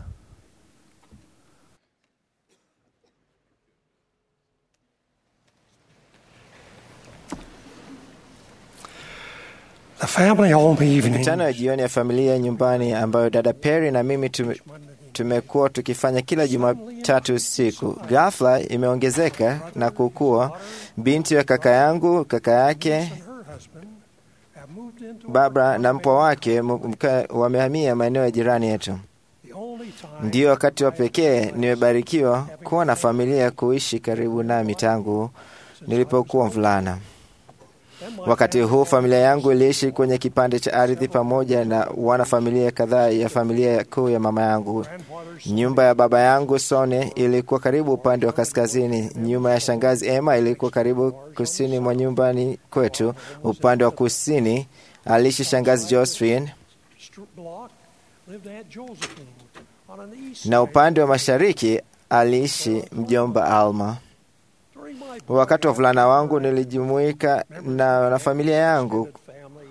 The family home evening Mikutano ya jioni ya familia nyumbani ambayo dada Perry na mimi tume, tumekuwa tukifanya kila Jumatatu usiku, ghafla imeongezeka na kukua. Binti wa kaka yangu, kaka yake and her husband have moved into Barbara na mpwa wake m- mka- wamehamia maeneo ya jirani yetu. the only time Ndiyo wakati wa pekee nimebarikiwa kuwa na familia kuishi karibu nami tangu nilipokuwa mvulana. Wakati huu familia yangu iliishi kwenye kipande cha ardhi pamoja na wanafamilia kadhaa ya familia kuu ya mama yangu. Nyumba ya baba yangu Sone ilikuwa karibu upande wa kaskazini. Nyumba ya shangazi Emma ilikuwa karibu kusini mwa nyumbani kwetu. Upande wa kusini aliishi shangazi Josephine Str- block lived Aunt Josephine. On an east na upande wa mashariki aliishi mjomba Alma. during my Wakati wa vulana wangu nilijumuika na, na familia yangu family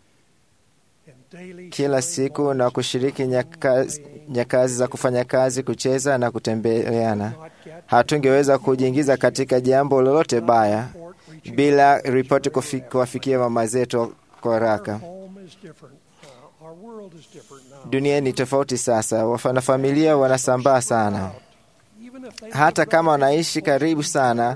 in daily kila siku na kushiriki nyakazi, nyakazi za kufanya kazi, kucheza na kutembeleana. not get Hatungeweza kujiingiza katika jambo lolote baya report reaching bila ripoti kufi- kuwafikia mama zetu kwa haraka. home is different. Uh, our world is different now. Dunia ni tofauti sasa, wanafamilia wanasambaa sana. Even if they Hata kama wanaishi karibu sana,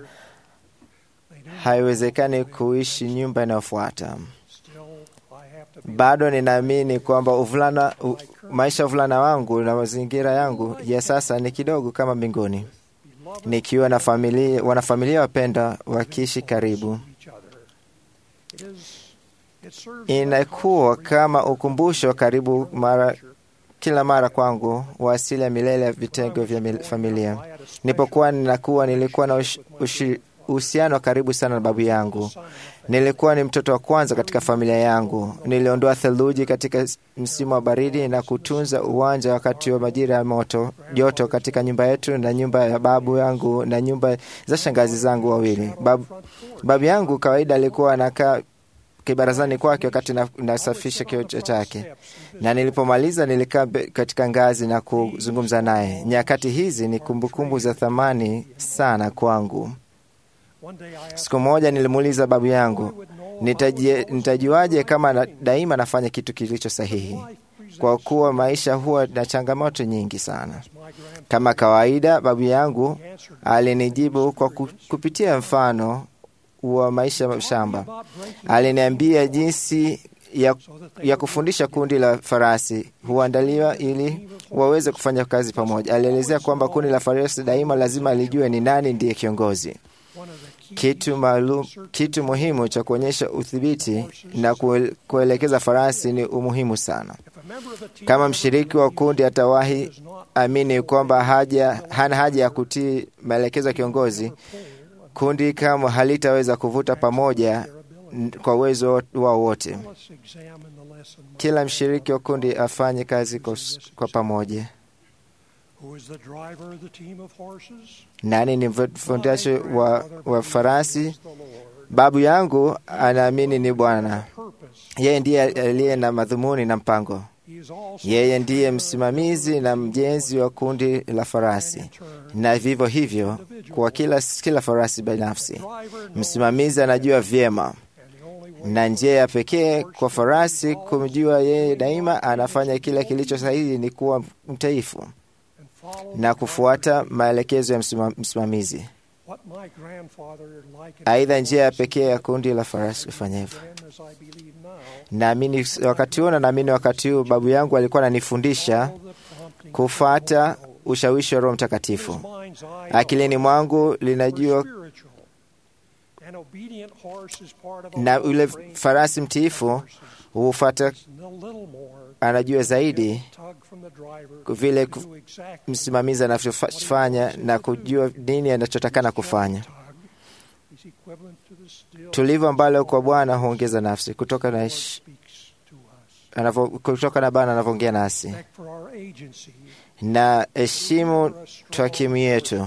haiwezekani kuishi nyumba inayofuata. still I have to be Bado ninaamini kwamba uvulana, u, maisha ya uvulana wangu na mazingira yangu ya sasa ni kidogo kama mbinguni, nikiwa na familia, wanafamilia wapenda wakiishi karibu. each other. It is it serves Inakuwa kama ukumbusho karibu mara kila mara kwangu wa asili ya milele ya vitengo vya mil- familia. Nilipokuwa ninakuwa, nilikuwa na ush- ushi- uhusiano wa karibu sana na babu yangu. Nilikuwa ni mtoto wa kwanza katika familia yangu. Niliondoa theluji katika s- msimu wa baridi na kutunza uwanja wakati wa majira ya moto joto katika nyumba yetu na nyumba ya babu yangu na nyumba za shangazi zangu wawili. Babu, babu yangu kawaida alikuwa anakaa kibarazani kwake wakati na- nasafisha kioo chake, na nilipomaliza nilikaa be- katika ngazi na kuzungumza naye. Nyakati hizi ni kumbukumbu za thamani sana kwangu. one day I asked Siku moja nilimuuliza babu yangu, "Nitajie- nitajuaje kama na, daima nafanya kitu kilicho sahihi? Kwa kuwa maisha huwa na changamoto nyingi sana. Kama kawaida, babu yangu alinijibu kwa ku- kupitia mfano wa maisha ya shamba. Aliniambia jinsi ya, ya kufundisha kundi la farasi huandaliwa ili waweze kufanya kazi pamoja. Alielezea kwamba kundi la farasi daima lazima lijue ni nani ndiye kiongozi. Kitu maalum, kitu muhimu cha kuonyesha udhibiti na kuel- kuelekeza farasi ni umuhimu sana. Kama mshiriki wa kundi atawahi amini kwamba haja, hana haja ya kutii maelekezo ya kiongozi, kundi kama halitaweza kuvuta pamoja n- kwa uwezo wao wote. let's examine the lesson. Kila mshiriki wa kundi afanye kazi kwa, s- kwa pamoja. Who is the driver of the team of horses? Nani ni mfundishaji wa, wa farasi? Babu yangu anaamini ni Bwana. Yeye ndiye aliye na madhumuni na mpango. He is also Yeye ndiye msimamizi na mjenzi wa kundi la farasi, na vivyo hivyo kwa kila, kila farasi binafsi. Msimamizi anajua vyema, na njia ya pekee kwa farasi kumjua yeye daima anafanya kila kilicho sahihi ni kuwa mtaifu na kufuata maelekezo ya msima- msimamizi. Aidha, njia ya pekee ya kundi la farasi kufanya hivyo. Naamini wakati huo na naamini wakati huu babu yangu alikuwa ananifundisha kufuata ushawishi wa Roho Mtakatifu. Akilini mwangu linajua na yule farasi mtiifu hufuata, anajua zaidi vile ku- msimamizi anavyofanya na kujua nini anachotakana kufanya. Tulivu ambalo kwa Bwana huongeza nafsi kutoka na ish- anavyo- kutoka na Bwana anavyoongea nasi na heshimu twakimu yetu.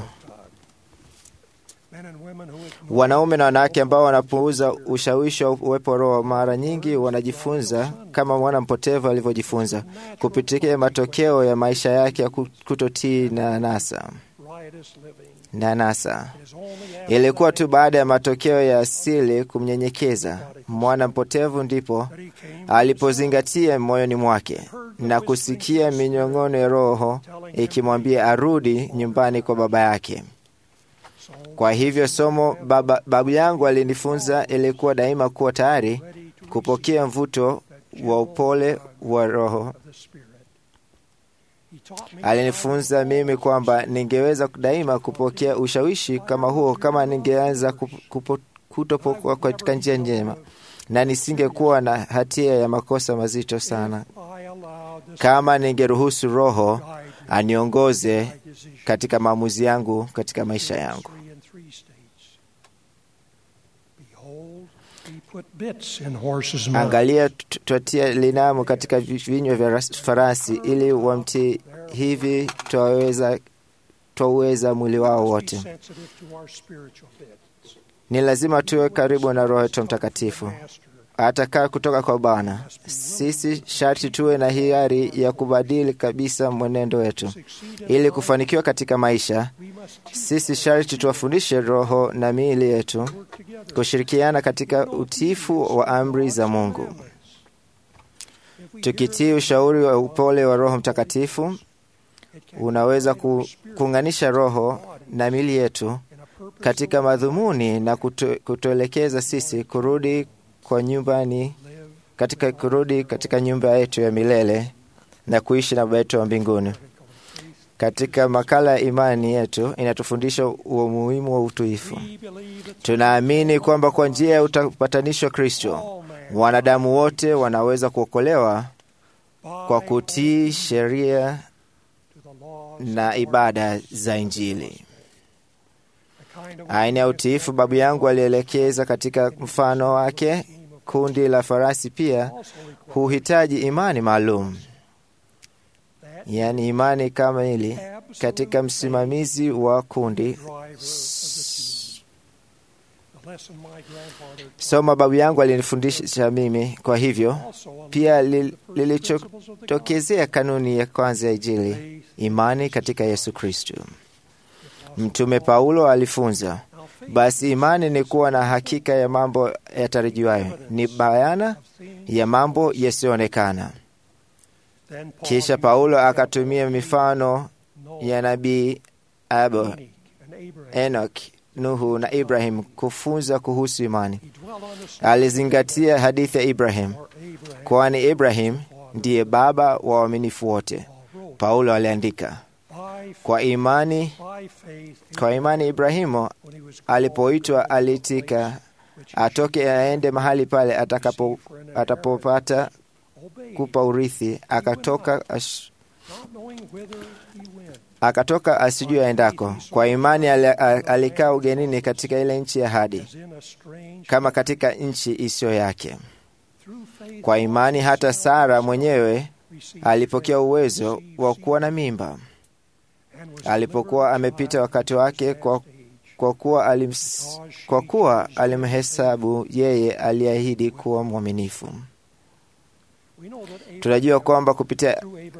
Wanaume na wanawake ambao wanapuuza ushawishi wa uwepo wa Roho mara nyingi wanajifunza kama mwana mpotevu alivyojifunza kupitia matokeo ya maisha yake ya kutotii na nasa na nasa. Ilikuwa tu baada ya matokeo ya asili kumnyenyekeza mwana mpotevu ndipo alipozingatia moyoni mwake na kusikia minyong'ono ya Roho ikimwambia arudi nyumbani kwa baba yake. Kwa hivyo somo baba, babu yangu alinifunza ilikuwa daima kuwa tayari kupokea mvuto wa upole wa Roho. Alinifunza mimi kwamba ningeweza daima kupokea ushawishi kama huo kama ningeanza kupo- kupo- kutopokuwa katika njia njema, na nisingekuwa na hatia ya makosa mazito sana kama ningeruhusu Roho aniongoze katika maamuzi yangu katika maisha yangu. Angalia, t- twatia linamu katika vi- vinywa vya ras- farasi ili wamtii, hivi twaweza twauweza mwili wao wote. Ni lazima tuwe karibu na Roho yetu Mtakatifu atakaa kutoka kwa Bwana. Sisi sharti tuwe na hiari ya kubadili kabisa mwenendo wetu ili kufanikiwa katika maisha. Sisi sharti tuwafundishe roho na miili yetu kushirikiana katika utiifu wa amri za Mungu, tukitii ushauri wa upole wa Roho Mtakatifu. Unaweza ku, kuunganisha roho na miili yetu katika madhumuni na kutu, kutuelekeza sisi kurudi kwa nyumbani katika kurudi katika nyumba yetu ya milele na kuishi na Baba yetu wa mbinguni. Katika makala ya imani yetu inatufundisha umuhimu wa utuifu. Tunaamini kwamba kwa njia ya upatanisho wa Kristo wanadamu wote wanaweza kuokolewa kwa kutii sheria na ibada za Injili. Aina ya utiifu babu yangu alielekeza katika mfano wake. Kundi la farasi pia huhitaji imani maalum, yaani imani kamili katika msimamizi wa kundi. Soma babu yangu alinifundisha mimi, kwa hivyo pia li- lilichotokezea kanuni ya kwanza ya Injili, imani katika Yesu Kristo. Mtume Paulo alifunza, basi imani ni kuwa na hakika ya mambo yatarajiwayo, ni bayana ya mambo yasiyoonekana. Kisha Paulo akatumia mifano ya nabii Abo, Enoch, Nuhu na Ibrahim kufunza kuhusu imani. Alizingatia hadithi ya Ibrahim, kwani Ibrahim ndiye baba wa waaminifu wote. Paulo aliandika, kwa imani, kwa imani Ibrahimu alipoitwa aliitika atoke aende mahali pale atakapo atapopata kupa urithi, akatoka ash, akatoka asijue aendako. Kwa imani ali- a- alikaa ugenini katika ile nchi ya ahadi, kama katika nchi isiyo yake. Kwa imani hata Sara mwenyewe alipokea uwezo wa kuwa na mimba alipokuwa amepita wakati wake, kwa, kwa kuwa alims, kwa kuwa alimhesabu yeye aliahidi kuwa mwaminifu. Tunajua kwamba kupitia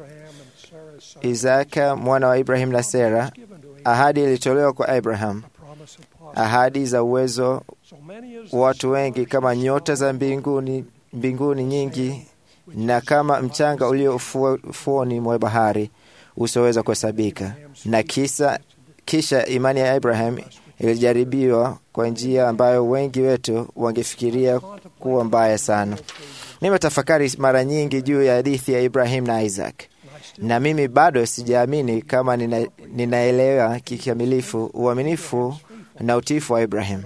Isaka mwana wa Ibrahim na Sera, ahadi ilitolewa kwa Abraham, ahadi za uwezo watu wengi kama nyota za mbinguni, mbinguni nyingi na kama mchanga ulio ufuo- ufuoni mwa bahari usioweza kuhesabika. Na kisa, kisha imani ya Abraham ilijaribiwa kwa njia ambayo wengi wetu wangefikiria kuwa mbaya sana. Nimetafakari mara nyingi juu ya hadithi ya Ibrahim na Isaac, na mimi bado sijaamini kama nina, ninaelewa kikamilifu uaminifu na utiifu wa Ibrahim.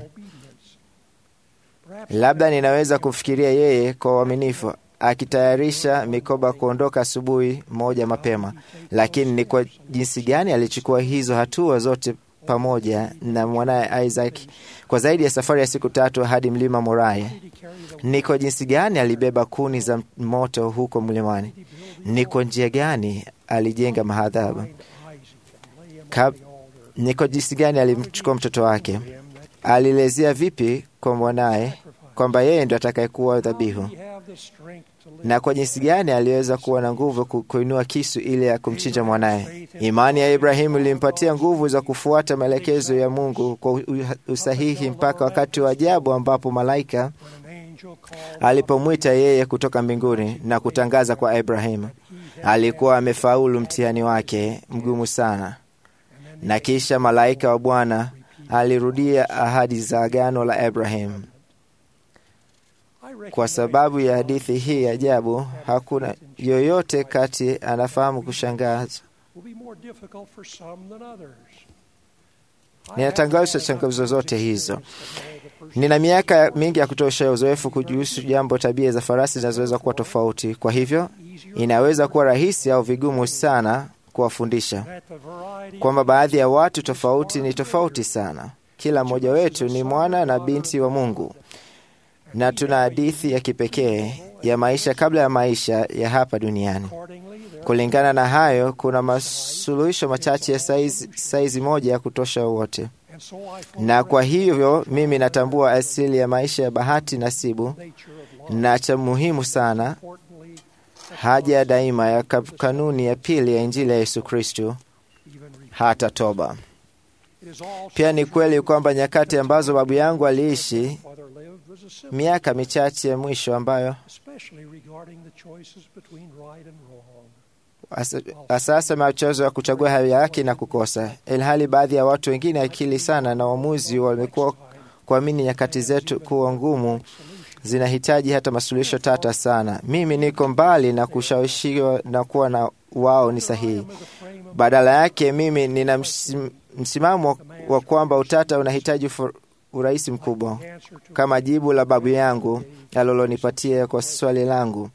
Labda ninaweza kumfikiria yeye kwa uaminifu akitayarisha mikoba kuondoka asubuhi moja mapema, lakini ni kwa jinsi gani alichukua hizo hatua zote pamoja na mwanaye Isaac kwa zaidi ya safari ya siku tatu hadi mlima Moria? Ni kwa jinsi gani alibeba kuni za moto huko mlimani? Ni kwa njia gani alijenga mahadhabu? Kab- Ni kwa jinsi gani alimchukua mtoto wake? Alilezea vipi kwa mwanaye kwamba yeye ndo atakayekuwa dhabihu? na kwa jinsi gani aliweza kuwa na nguvu ku- kuinua kisu ili ya kumchinja mwanaye. Imani ya Ibrahimu ilimpatia nguvu za kufuata maelekezo ya Mungu kwa u- usahihi mpaka wakati wa ajabu ambapo malaika alipomwita yeye kutoka mbinguni na kutangaza kwa Ibrahimu alikuwa amefaulu mtihani wake mgumu sana, na kisha malaika wa Bwana alirudia ahadi za agano la Ibrahimu. Kwa sababu ya hadithi hii ya ajabu, hakuna yoyote kati anafahamu kushangaza. Ninatangaza changamoto zote hizo. Nina miaka mingi ya kutosha uzoefu kujuhusu jambo tabia za farasi zinazoweza kuwa tofauti. Kwa hivyo inaweza kuwa rahisi au vigumu sana kuwafundisha kwamba baadhi ya watu tofauti ni tofauti sana. Kila mmoja wetu ni mwana na binti wa Mungu na tuna hadithi ya kipekee ya maisha kabla ya maisha ya hapa duniani. Kulingana na hayo, kuna masuluhisho machache ya saizi, saizi moja ya kutosha wote, na kwa hivyo mimi natambua asili ya maisha ya bahati nasibu na cha muhimu sana, haja ya daima ya ka- kanuni ya pili ya Injili ya Yesu Kristo, hata toba. Pia ni kweli kwamba nyakati ambazo babu yangu aliishi miaka michache ya mwisho ambayo asa- asasa machozo ya kuchagua hali ya haki na kukosa, ilhali baadhi ya watu wengine akili sana na uamuzi wamekuwa kuamini nyakati zetu kuwa ngumu zinahitaji hata masuluhisho tata sana. Mimi niko mbali na kushawishiwa na kuwa na wao ni sahihi. Badala yake mimi nina msim- msimamo wa kwamba utata unahitaji ufu- urahisi mkubwa, kama jibu la babu yangu alilonipatia kwa swali langu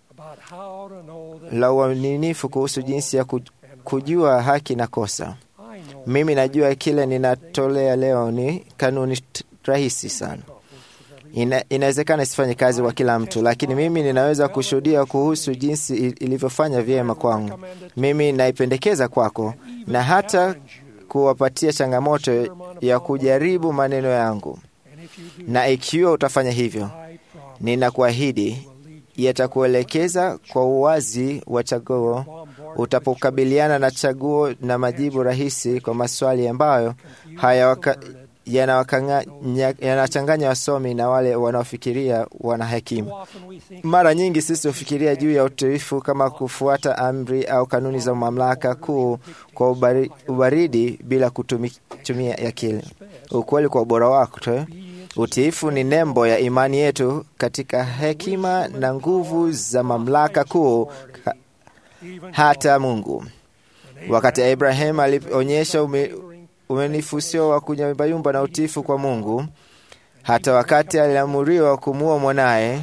la uaminifu kuhusu jinsi ya ku- kujua haki na kosa. Mimi najua kile ninatolea leo ni kanuni t- rahisi sana. Ina, inawezekana isifanye kazi kwa kila mtu, lakini mimi ninaweza kushuhudia kuhusu jinsi il- ilivyofanya vyema kwangu. Mimi naipendekeza kwako na hata kuwapatia changamoto ya kujaribu maneno yangu, na ikiwa utafanya hivyo, ninakuahidi yatakuelekeza kwa uwazi wa chaguo utapokabiliana na chaguo na majibu rahisi kwa maswali ambayo hayawaka- yanawakanga- nya- yanachanganya wasomi na wale wanaofikiria wana hekima. Mara nyingi sisi hufikiria juu ya utiifu kama kufuata amri au kanuni za mamlaka kuu kwa ubari, ubaridi bila kutumi- kutumia akili. Ukweli kwa ubora wake, utiifu ni nembo ya imani yetu katika hekima na nguvu za mamlaka kuu ka- hata Mungu. Wakati Abraham alionyesha ume, umenifu usio wa kunyumbayumba na utiifu kwa Mungu, hata wakati aliamuriwa kumuua mwanaye,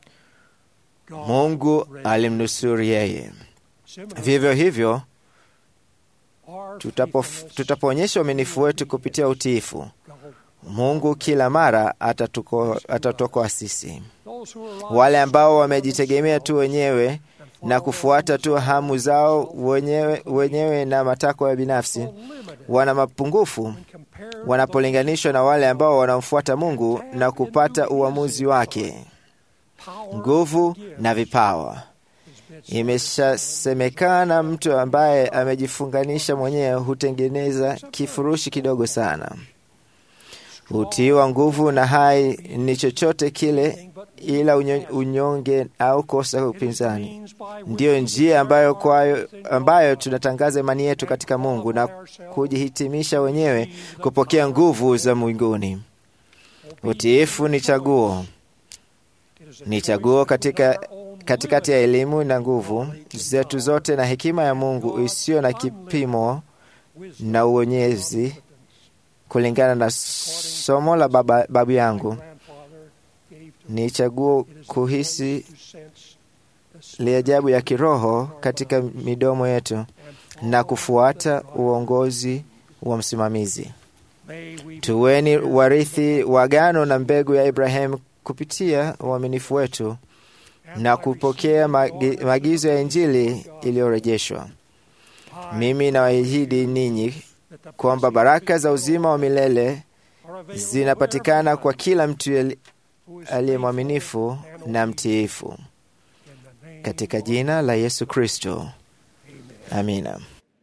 Mungu alimnusuru yeye. Vivyo hivyo tutapo, tutapoonyesha uaminifu wetu kupitia utiifu, Mungu kila mara atatuko- atatuokoa sisi. Wale ambao wamejitegemea tu wenyewe na kufuata tu hamu zao wenyewe, wenyewe na matakwa ya binafsi wana mapungufu wanapolinganishwa na wale ambao wanamfuata Mungu na kupata uamuzi wake, nguvu na vipawa. Imeshasemekana mtu ambaye amejifunganisha mwenyewe hutengeneza kifurushi kidogo sana. Utii wa nguvu na hai ni chochote kile ila unyo- unyonge au kosa upinzani. Ndiyo njia ambayo, kwayo, ambayo tunatangaza imani yetu katika Mungu na kujihitimisha wenyewe kupokea nguvu za mbinguni. Utiifu ni chaguo, ni chaguo katika katikati ya elimu na nguvu zetu zote na hekima ya Mungu isiyo na kipimo na uonyezi, kulingana na somo la baba, babu yangu ni chaguo kuhisi liajabu ya kiroho katika midomo yetu na kufuata uongozi wa msimamizi. Tuweni warithi wa agano na mbegu ya Ibrahimu kupitia uaminifu wetu na kupokea magi- maagizo ya Injili iliyorejeshwa. Mimi nawaahidi ninyi kwamba baraka za uzima wa milele zinapatikana kwa kila mtu ali- aliye mwaminifu na mtiifu, katika jina la Yesu Kristo, amina.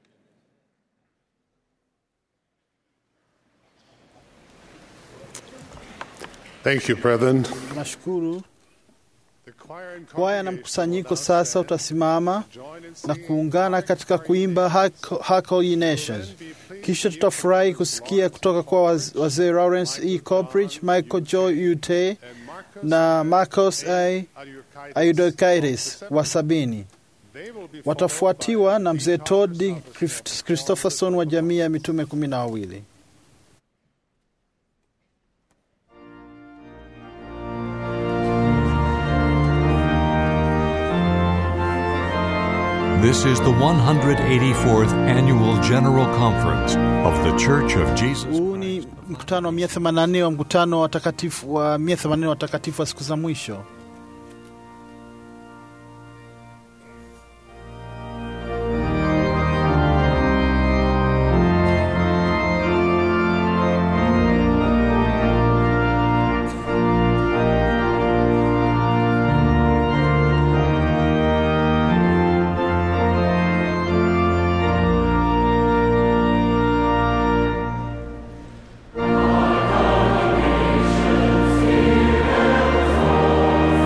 Thank you, brethren. Tunashukuru. The choir and Kwaya na congregation mkusanyiko will now sasa stand utasimama join in na singing kuungana katika kuimba Hark Hark All Ye Nations. Kisha tutafurahi kusikia kutoka kwa waz- wazee Lawrence E. Copridge, Michael Joy Ute na Marcos A. Ayudokaitis wa sabini. They will be Watafuatiwa na mzee Todd Christ- Christopherson wa jamii ya mitume kumi na wawili. This is the 184th Annual General Conference of The Church of Jesus Huu ni mkutano wa 184 wa mkutano wa watakatifu wa 184 watakatifu wa siku za mwisho. All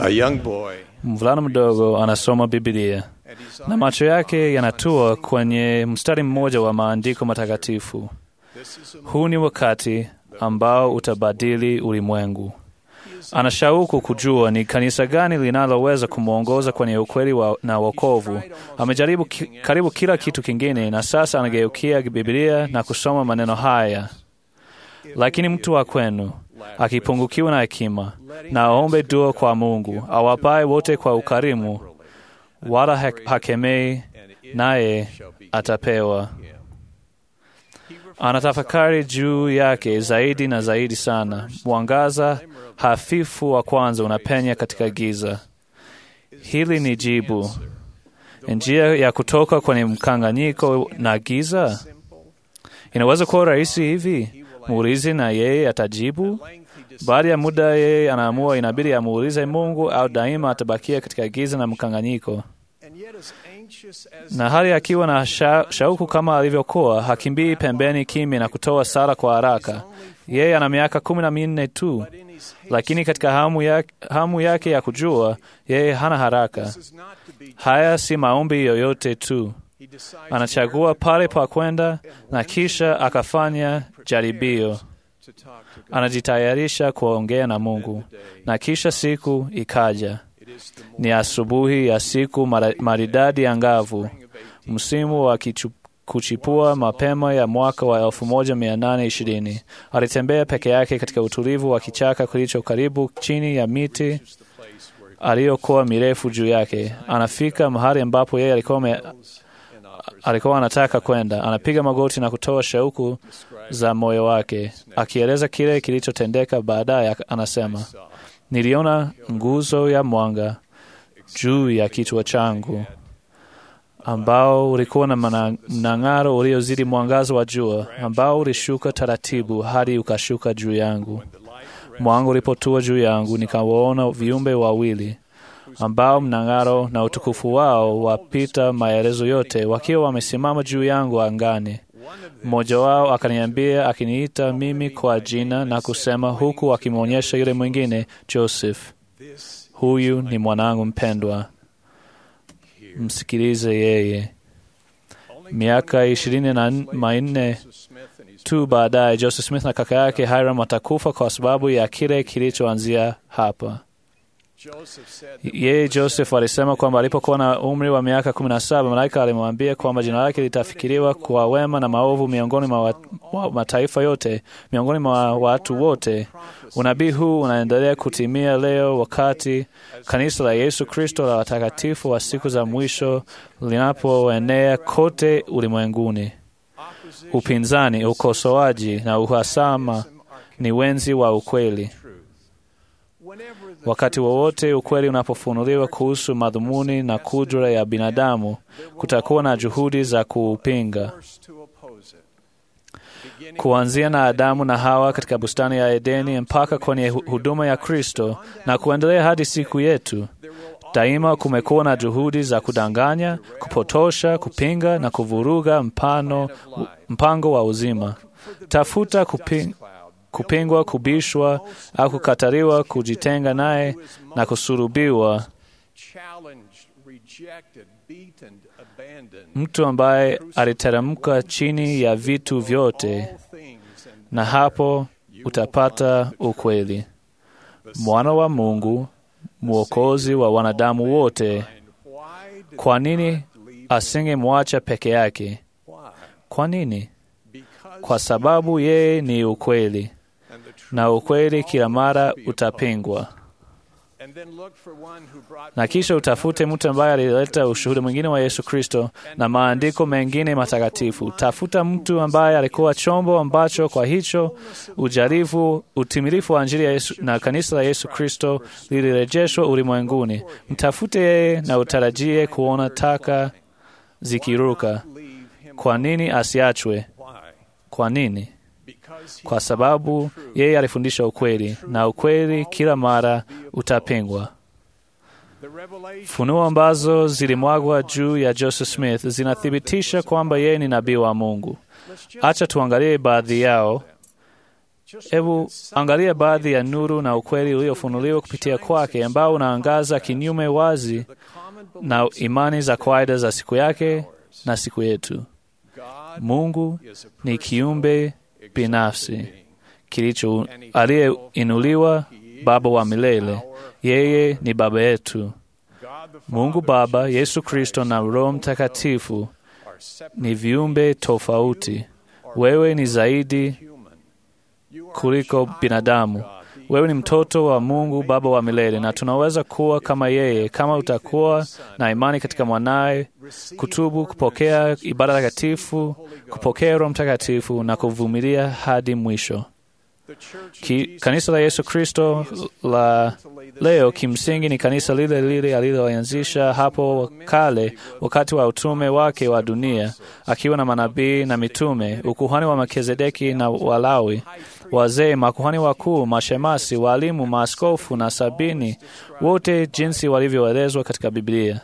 A young boy, Mvulana mdogo anasoma Biblia na macho yake yanatua kwenye mstari mmoja wa maandiko matakatifu. Huu ni wakati ambao utabadili ulimwengu. Ana shauku kujua ni kanisa gani linaloweza kumwongoza kwenye ukweli wa, na wokovu. Amejaribu ki, karibu kila kitu kingine, na sasa anageukia Biblia na kusoma maneno haya: lakini mtu wa kwenu akipungukiwa na hekima, na aombe dua kwa Mungu awapaye wote kwa ukarimu, wala ha- hakemei, naye atapewa. Anatafakari juu yake zaidi na zaidi sana. Mwangaza hafifu wa kwanza unapenya katika giza. Hili ni jibu, njia ya kutoka kwenye mkanganyiko na giza. Inaweza kuwa rahisi hivi, muulize na yeye atajibu. Baada ya muda, yeye anaamua inabidi amuulize Mungu au daima atabakia katika giza na mkanganyiko na hali akiwa na sha, shauku kama alivyokuwa, hakimbii pembeni kimya na kutoa sala kwa haraka. Yeye ana miaka kumi na minne tu, lakini katika hamu, ya, hamu yake ya kujua, yeye hana haraka. Haya si maombi yoyote tu, anachagua pale pa kwenda na kisha akafanya jaribio. Anajitayarisha kuongea na Mungu, na kisha siku ikaja. Ni asubuhi ya siku mara- maridadi angavu, msimu wa kichu, kuchipua mapema ya mwaka wa 1820. Alitembea peke yake katika utulivu wa kichaka kilicho karibu chini ya miti aliyokuwa mirefu juu yake. Anafika mahali ambapo yeye alikuwa ame- alikuwa anataka kwenda. Anapiga magoti na kutoa shauku za moyo wake, akieleza kile kilichotendeka. Baadaye anasema, niliona nguzo ya mwanga juu ya kichwa changu ambao ulikuwa na mana- mnang'aro uliozidi mwangazo wa jua, ambao ulishuka taratibu hadi ukashuka juu yangu. Mwanga ulipotua juu yangu, nikawaona viumbe wawili ambao mnang'aro na utukufu wao wapita maelezo yote, wakiwa wamesimama juu yangu angani. Mmoja wao akaniambia, akiniita mimi kwa jina na kusema, huku akimwonyesha yule mwingine, Joseph, huyu ni mwanangu mpendwa, msikilize yeye. Miaka ishirini na manne tu baadaye, Joseph Smith na kaka yake Hiram watakufa kwa sababu ya kile kilichoanzia hapa. Yeye Joseph alisema kwamba alipokuwa na umri wa miaka kumi na saba malaika alimwambia kwamba jina lake litafikiriwa kwa wema na maovu miongoni mwa wa- wa mataifa yote, miongoni mwa watu wote. Unabii huu unaendelea kutimia leo, wakati kanisa la Yesu Kristo la watakatifu wa siku za mwisho linapoenea kote ulimwenguni. Upinzani, ukosoaji na uhasama ni wenzi wa ukweli. Wakati wowote ukweli unapofunuliwa kuhusu madhumuni na kudra ya binadamu, kutakuwa na juhudi za kuupinga. Kuanzia na Adamu na Hawa katika bustani ya Edeni mpaka kwenye hu- huduma ya Kristo na kuendelea hadi siku yetu, daima kumekuwa na juhudi za kudanganya, kupotosha, kupinga na kuvuruga mpano, mpango wa uzima. Tafuta kuping, kupingwa, kubishwa au kukataliwa, kujitenga naye na kusurubiwa. Mtu ambaye aliteremka chini ya vitu vyote, na hapo utapata ukweli. Mwana wa Mungu, mwokozi wa wanadamu wote. Kwa nini asingemwacha peke yake? Kwa nini? Kwa sababu yeye ni ukweli, na ukweli kila mara utapingwa. Na kisha utafute mtu ambaye alileta ushuhuda mwingine wa Yesu Kristo na maandiko mengine matakatifu. Tafuta mtu ambaye alikuwa chombo ambacho kwa hicho ujarifu utimilifu wa Injili ya Yesu na kanisa la Yesu Kristo lilirejeshwa ulimwenguni. Mtafute yeye na utarajie kuona taka zikiruka. Kwa nini asiachwe? Kwa nini? Kwa sababu yeye alifundisha ukweli, na ukweli kila mara utapingwa. Funuo ambazo zilimwagwa juu ya Joseph Smith zinathibitisha kwamba yeye ni nabii wa Mungu. Acha tuangalie baadhi yao Hebu angalia baadhi ya nuru na ukweli uliofunuliwa kupitia kwake, ambao unaangaza kinyume wazi na imani za kawaida za siku yake na siku yetu. Mungu ni kiumbe binafsi kilicho aliyeinuliwa, Baba wa milele. Yeye ni Baba yetu. Mungu Baba, Yesu Kristo na Roho Mtakatifu ni viumbe tofauti. Wewe ni zaidi kuliko binadamu. Wewe ni mtoto wa Mungu Baba wa milele, na tunaweza kuwa kama yeye kama utakuwa na imani katika mwanaye, kutubu, kupokea ibada takatifu, kupokea Roho Mtakatifu na kuvumilia hadi mwisho. Ki, kanisa la Yesu Kristo la leo kimsingi ni kanisa lile lile aliloanzisha hapo kale wakati wa utume wake wa dunia, akiwa na manabii na mitume, ukuhani wa Melkizedeki na Walawi, wazee, makuhani wakuu, mashemasi, walimu, maaskofu na sabini, wote jinsi walivyoelezwa katika Biblia.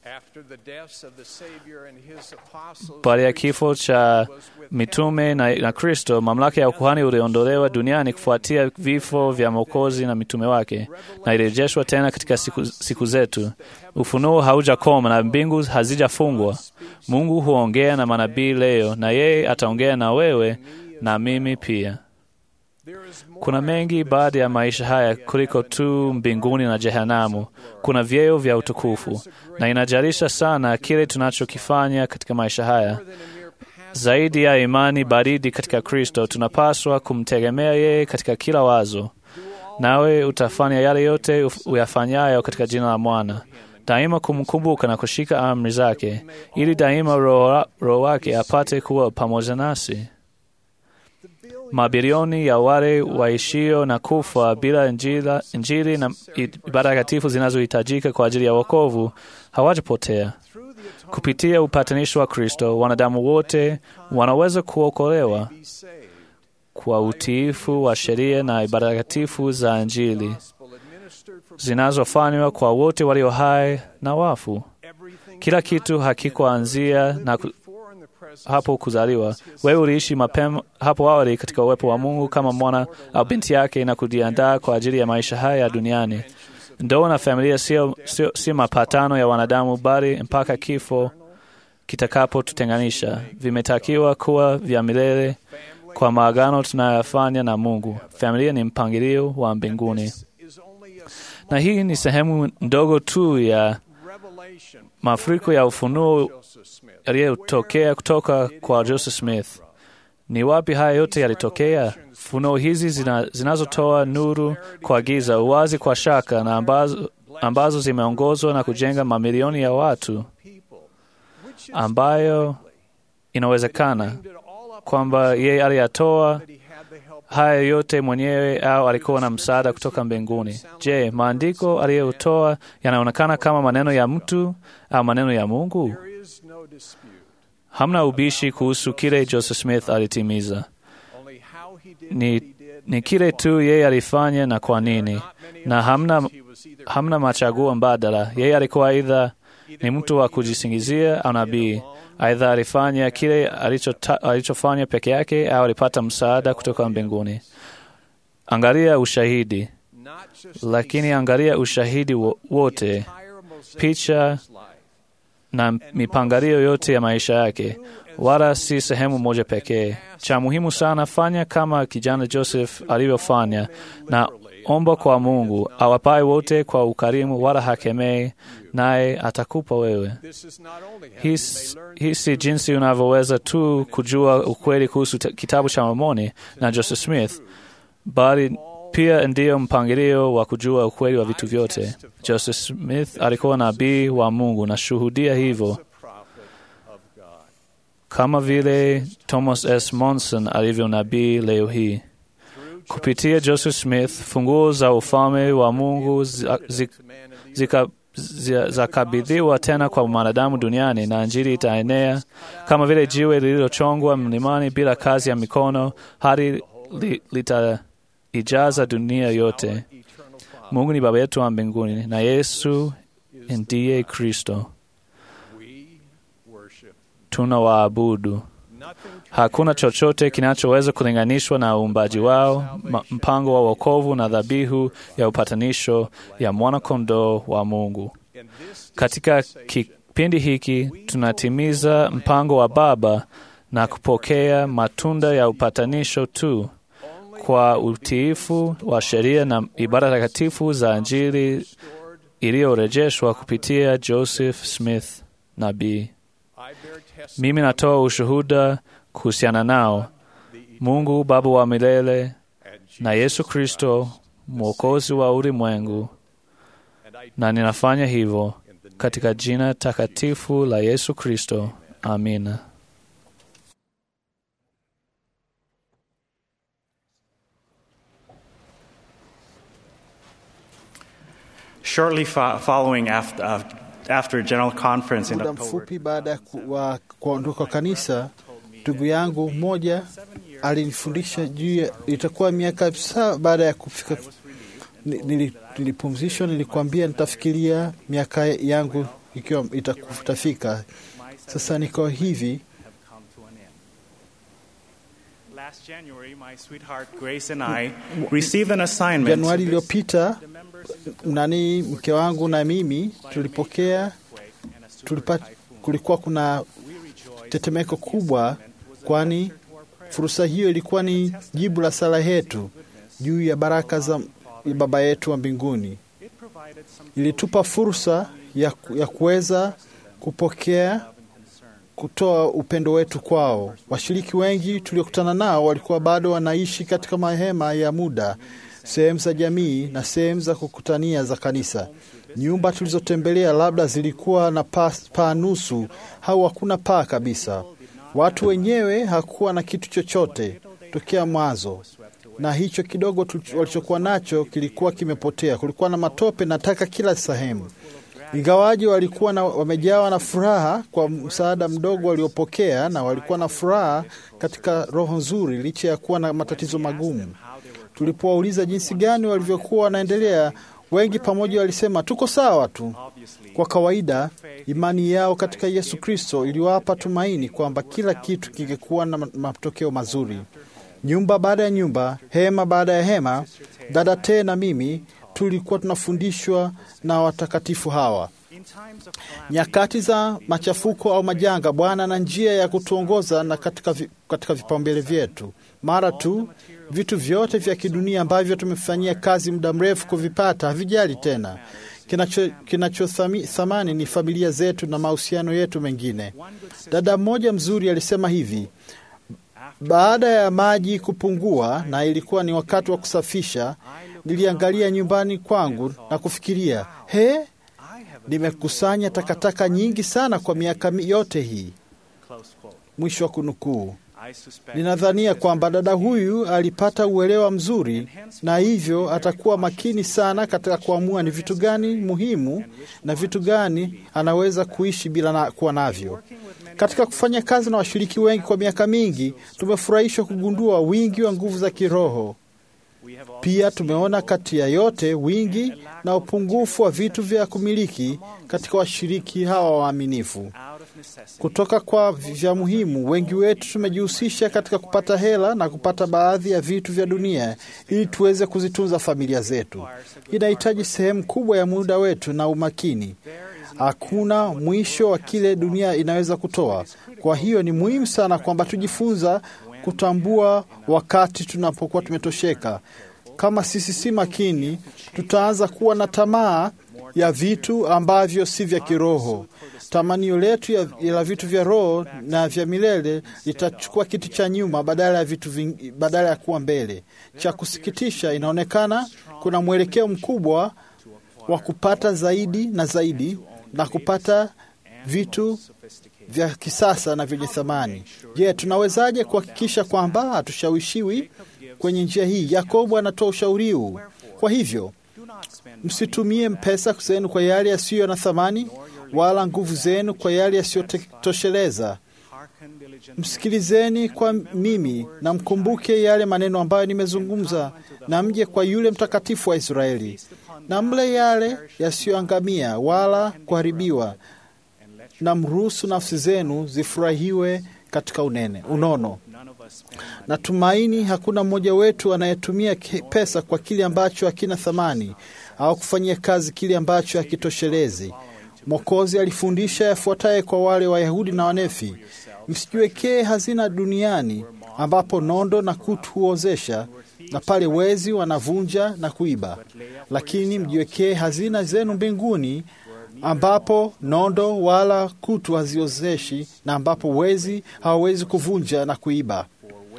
Baada ya kifo cha mitume na, na Kristo, mamlaka ya ukuhani uliondolewa duniani kufuatia vifo vya Mwokozi na mitume wake, na ilirejeshwa tena katika siku, siku zetu. Ufunuo haujakoma na mbingu hazijafungwa. Mungu huongea na manabii leo, na yeye ataongea na wewe na mimi pia. Kuna mengi baada ya maisha haya kuliko tu mbinguni na jehanamu. Kuna vyeo vya utukufu, na inajalisha sana kile tunachokifanya katika maisha haya. Zaidi ya imani baridi katika Kristo, tunapaswa kumtegemea yeye katika kila wazo. Nawe utafanya yale yote uyafanyayo katika jina la Mwana, daima kumkumbuka na kushika amri zake, ili daima Roho wake apate kuwa pamoja nasi. Mabilioni ya wale waishio na kufa bila injila, Injili na ibada takatifu zinazohitajika kwa ajili ya wokovu hawajapotea. Kupitia upatanisho wa Kristo, wanadamu wote wanaweza kuokolewa kwa utiifu wa sheria na ibada takatifu za Injili zinazofanywa kwa wote walio hai na wafu. Kila kitu hakikuanzia na ku, hapo kuzaliwa. Wewe uliishi mapema hapo awali katika uwepo wa Mungu kama mwana au binti yake na kujiandaa kwa ajili ya maisha haya ya duniani. Ndoa na familia sio, sio, sio mapatano ya wanadamu, bali mpaka kifo kitakapotutenganisha. Vimetakiwa kuwa vya milele kwa maagano tunayofanya na Mungu. Familia ni mpangilio wa mbinguni, na hii ni sehemu ndogo tu ya mafuriko ya ufunuo yaliyotokea kutoka kwa Joseph Smith. Ni wapi haya yote yalitokea? Funuo hizi zina, zinazotoa nuru kwa giza, uwazi kwa shaka, na ambazo, ambazo zimeongozwa na kujenga mamilioni ya watu, ambayo inawezekana kwamba yeye aliyatoa haya yote mwenyewe au alikuwa na msaada kutoka mbinguni. Je, maandiko aliyotoa yanaonekana kama maneno ya mtu au maneno ya Mungu? Hamna ubishi kuhusu kile Joseph Smith alitimiza. Ni, ni kile tu yeye alifanya na kwa nini, na hamna, hamna machaguo mbadala. Yeye alikuwa aidha ni mtu wa kujisingizia au nabii. Aidha alifanya kile alichofanya peke yake au alipata msaada kutoka mbinguni. Angalia ushahidi, lakini angalia ushahidi wote, picha na mipangalio yote ya maisha yake, wala si sehemu moja pekee. Cha muhimu sana, fanya kama kijana Joseph alivyofanya, na omba kwa Mungu awapae wote kwa ukarimu, wala hakemei, naye atakupa wewe. Hii si jinsi unavyoweza tu kujua ukweli kuhusu kitabu cha Mormoni na Joseph Smith, bali pia ndiyo mpangilio wa kujua ukweli wa vitu vyote. Joseph Smith alikuwa nabii wa Mungu, na shuhudia hivyo, kama vile Thomas S. Monson alivyo nabii leo hii. Kupitia Joseph Smith, funguo za ufalme wa Mungu zakabidhiwa tena kwa mwanadamu duniani, na Injili itaenea kama vile jiwe lililochongwa mlimani bila kazi ya mikono, hadi li, litaijaza dunia yote. Mungu ni Baba yetu wa mbinguni na Yesu ndiye Kristo. Tuna waabudu Hakuna chochote kinachoweza kulinganishwa na uumbaji wao, ma- mpango wa wokovu na dhabihu ya upatanisho ya mwana-kondoo wa Mungu. Katika kipindi hiki tunatimiza mpango wa Baba na kupokea matunda ya upatanisho tu kwa utiifu wa sheria na ibada takatifu za Injili iliyorejeshwa kupitia Joseph Smith nabii. Mimi natoa ushuhuda kuhusiana nao, Mungu Baba wa milele na Yesu Kristo mwokozi wa ulimwengu, na ninafanya hivyo katika jina takatifu la Yesu Kristo. Amina. Shortly fo- following after, uh, after a general conference in Muda October, mfupi baada ya ku- wa kuondoka kwa kanisa, ndugu yangu mmoja alinifundisha juu ya itakuwa miaka saba baada ya kufika ni- nili- nilipumzishwa, nilikwambia nitafikiria miaka yangu ikiwa itaku- itafika. Sasa niko hivi last January, my sweetheart Grace and I received an assignment. Januari iliyopita, nani mke wangu na mimi tulipokea tulipa, kulikuwa kuna tetemeko kubwa, kwani fursa hiyo ilikuwa ni jibu la sala yetu juu ya baraka za ya Baba yetu wa mbinguni. Ilitupa fursa ya, ku- ya kuweza kupokea kutoa upendo wetu kwao. Washiriki wengi tuliokutana nao walikuwa bado wanaishi katika mahema ya muda, sehemu za jamii na sehemu za kukutania za kanisa. Nyumba tulizotembelea labda zilikuwa na paa paa nusu au hakuna paa kabisa. Watu wenyewe hakuwa na kitu chochote tokea mwanzo, na hicho kidogo tulicho- walichokuwa nacho kilikuwa kimepotea. Kulikuwa na matope na taka kila sehemu. Ingawaji walikuwa na, wamejawa na furaha kwa msaada mdogo waliopokea, na walikuwa na furaha katika roho nzuri licha ya kuwa na matatizo magumu. Tulipowauliza jinsi gani walivyokuwa wanaendelea, wengi pamoja walisema tuko sawa tu. Kwa kawaida, imani yao katika Yesu Kristo iliwapa tumaini kwamba kila kitu kingekuwa na ma- matokeo mazuri. Nyumba baada ya nyumba, hema baada ya hema, dada Te na mimi tulikuwa tunafundishwa na watakatifu hawa. Nyakati za machafuko au majanga, Bwana ana njia ya kutuongoza na katika, vi, katika vipaumbele vyetu. Mara tu vitu vyote vya kidunia ambavyo tumefanyia kazi muda mrefu kuvipata havijali tena. Kinacho, kinacho thami- thamani ni familia zetu na mahusiano yetu mengine. Dada mmoja mzuri alisema hivi, baada ya maji kupungua na ilikuwa ni wakati wa kusafisha, niliangalia nyumbani kwangu na kufikiria, he, nimekusanya takataka nyingi sana kwa miaka mi- yote hii. Mwisho wa kunukuu. Ninadhania kwamba dada huyu alipata uelewa mzuri, na hivyo atakuwa makini sana katika kuamua ni vitu gani muhimu na vitu gani anaweza kuishi bila na, kuwa navyo. Katika kufanya kazi na washiriki wengi kwa miaka mingi, tumefurahishwa kugundua wingi wa nguvu za kiroho. Pia tumeona kati ya yote wingi na upungufu wa vitu vya kumiliki katika washiriki hawa waaminifu. Kutoka kwa vya muhimu, wengi wetu tumejihusisha katika kupata hela na kupata baadhi ya vitu vya dunia ili tuweze kuzitunza familia zetu. Inahitaji sehemu kubwa ya muda wetu na umakini. Hakuna mwisho wa kile dunia inaweza kutoa. Kwa hiyo ni muhimu sana kwamba tujifunza kutambua wakati tunapokuwa tumetosheka. Kama sisi si makini, tutaanza kuwa na tamaa ya vitu ambavyo si vya kiroho. Tamanio letu ya, ya vitu vya roho na vya milele litachukua kiti cha nyuma badala ya vitu ving, badala ya kuwa mbele. Cha kusikitisha, inaonekana kuna mwelekeo mkubwa wa kupata zaidi na zaidi na kupata vitu vya kisasa na vyenye thamani. Je, tunawezaje kuhakikisha kwamba hatushawishiwi kwenye njia hii? Yakobo anatoa ushauri huu. Kwa hivyo msitumie pesa zenu kwa yale yasiyo na thamani, wala nguvu zenu kwa yale yasiyotosheleza. Msikilizeni kwa mimi na mkumbuke yale maneno ambayo nimezungumza, na mje kwa yule mtakatifu wa Israeli, na mle yale yasiyoangamia wala kuharibiwa, na mruhusu nafsi zenu zifurahiwe katika unene unono. Natumaini hakuna mmoja wetu anayetumia ke- pesa kwa kile ambacho hakina thamani au kufanyia kazi kile ambacho hakitoshelezi. Mwokozi alifundisha yafuataye kwa wale Wayahudi na Wanefi: msijiwekee hazina duniani ambapo nondo na kutu huozesha na pale wezi wanavunja na kuiba, lakini mjiwekee hazina zenu mbinguni ambapo nondo wala kutu haziozeshi na ambapo wezi hawawezi kuvunja na kuiba.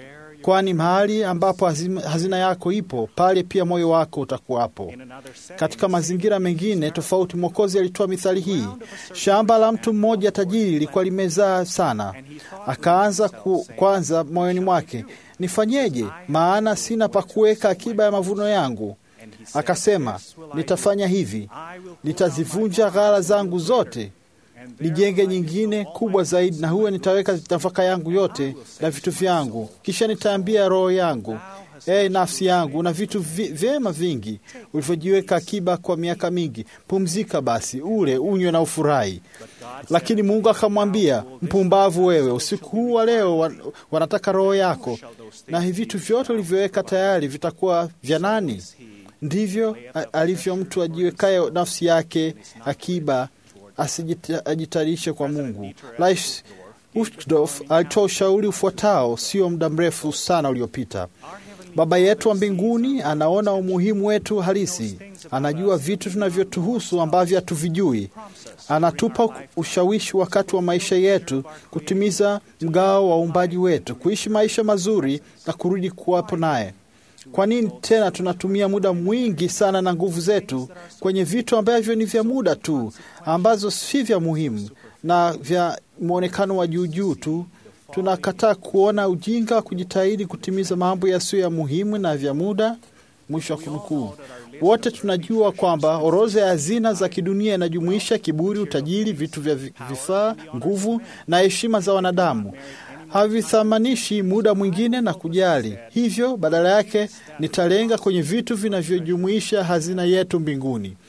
Kwani mahali ambapo hazima- hazina yako ipo, pale pia moyo wako utakuwapo. Katika mazingira mengine tofauti, Mwokozi alitoa mithali hii: shamba la mtu mmoja tajiri lilikuwa limezaa sana, akaanza ku, kwanza moyoni mwake, nifanyeje? Maana sina pa kuweka akiba ya mavuno yangu. Akasema, nitafanya hivi, nitazivunja ghala zangu zote nijenge nyingine kubwa zaidi, na huwe nitaweka nafaka yangu yote na vitu vyangu. Kisha nitaambia roho yangu, ee nafsi yangu, na vitu vi- vyema vingi ulivyojiweka akiba kwa miaka mingi, pumzika basi, ule unywe na ufurahi. Lakini Mungu akamwambia, mpumbavu wewe, usiku huu wa leo wan- wanataka roho yako, na hivi vitu vyote ulivyoweka tayari vitakuwa vya nani? Ndivyo a- alivyo mtu ajiwekaye nafsi yake akiba asijita- ajitayarishe kwa Mungu. Lais Uchtdorf alitoa ushauri ufuatao sio muda mrefu sana uliopita. Baba yetu wa mbinguni anaona umuhimu wetu halisi, anajua vitu tunavyotuhusu ambavyo hatuvijui. Anatupa ushawishi wakati wa maisha yetu kutimiza mgao wa uumbaji wetu, kuishi maisha mazuri na kurudi kuwapo naye. Kwa nini tena tunatumia muda mwingi sana na nguvu zetu kwenye vitu ambavyo ni vya muda tu, ambazo si vya muhimu na vya mwonekano wa juu juu tu? Tunakataa kuona ujinga wa kujitahidi kutimiza mambo yasiyo ya muhimu na vya muda. Mwisho wa kunukuu. Wote tunajua kwamba orodha ya hazina za kidunia inajumuisha kiburi, utajiri, vitu vya vi- vifaa, nguvu na heshima za wanadamu havithamanishi muda mwingine na kujali. Hivyo badala yake nitalenga kwenye vitu vinavyojumuisha hazina yetu mbinguni.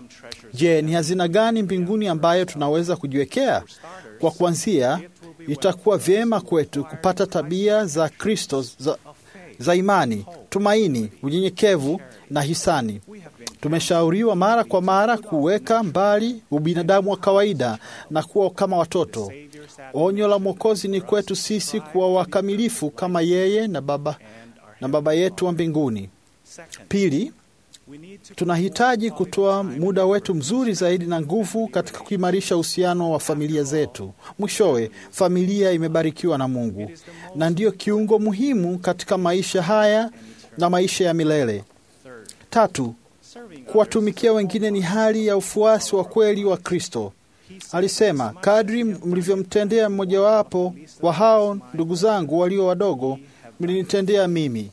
Je, ni hazina gani mbinguni ambayo tunaweza kujiwekea? Kwa kuanzia, itakuwa vyema kwetu kupata tabia za Kristo za, za imani, tumaini, unyenyekevu na hisani. Tumeshauriwa mara kwa mara kuweka mbali ubinadamu wa kawaida na kuwa kama watoto. Onyo la Mwokozi ni kwetu sisi kuwa wakamilifu kama yeye na Baba, na Baba yetu wa mbinguni. Pili, tunahitaji kutoa muda wetu mzuri zaidi na nguvu katika kuimarisha uhusiano wa familia zetu. Mwishowe, familia imebarikiwa na Mungu na ndiyo kiungo muhimu katika maisha haya na maisha ya milele. Tatu, kuwatumikia wengine ni hali ya ufuasi wa kweli wa Kristo. Alisema, kadri mlivyomtendea mmojawapo wa hao ndugu zangu walio wadogo, mlinitendea mimi.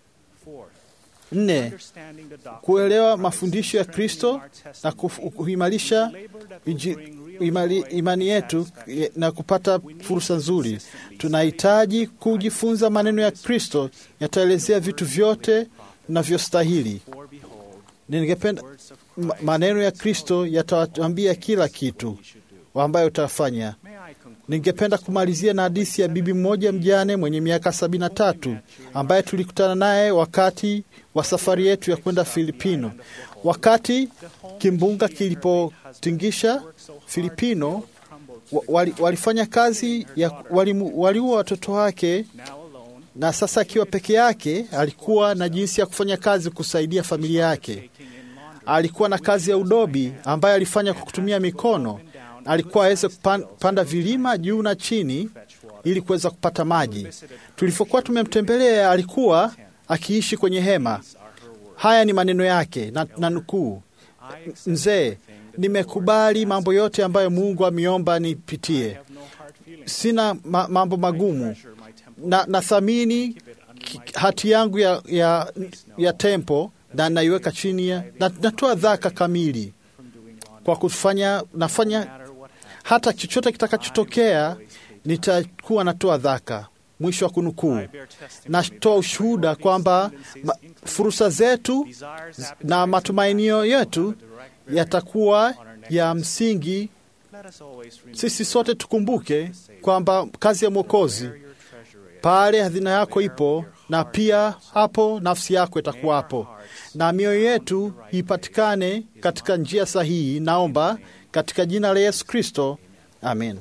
Nne, kuelewa mafundisho ya Kristo na kuf- kuimarisha inji- imali- imani yetu eh, na kupata fursa nzuri. Tunahitaji kujifunza maneno ya Kristo yataelezea vitu vyote navyostahili. Ningependa ma- maneno ya Kristo yatawambia kila kitu ambayo utafanya. Ningependa kumalizia na hadithi ya bibi mmoja mjane mwenye miaka sabini na tatu ambaye tulikutana naye wakati wa safari yetu ya kwenda Filipino. Wakati kimbunga kilipotingisha Filipino, wa- wali, walifanya kazi ya walimu- waliua watoto wake, na sasa akiwa peke yake alikuwa na jinsi ya kufanya kazi kusaidia familia yake. Alikuwa na kazi ya udobi ambayo alifanya kwa kutumia mikono. Alikuwa aweze kupanda vilima juu na chini ili kuweza kupata maji. Tulivyokuwa tumemtembelea, alikuwa akiishi kwenye hema. Haya ni maneno yake na, na nukuu: Mzee, nimekubali mambo yote ambayo Mungu ameomba nipitie. Sina ma, mambo magumu na nathamini ki- hati yangu ya, ya, ya tempo na naiweka chini ya na, natoa dhaka kamili kwa kufanya nafanya hata chochote kitakachotokea nitakuwa natoa dhaka. Mwisho wa kunukuu. Natoa ushuhuda kwamba ma- fursa zetu na matumainio yetu yatakuwa ya msingi Sisi sote tukumbuke kwamba kazi ya Mwokozi pale hazina yako ipo, na pia hapo nafsi yako itakuwapo, na mioyo yetu ipatikane katika njia sahihi. Naomba katika jina la Yesu Kristo, amen.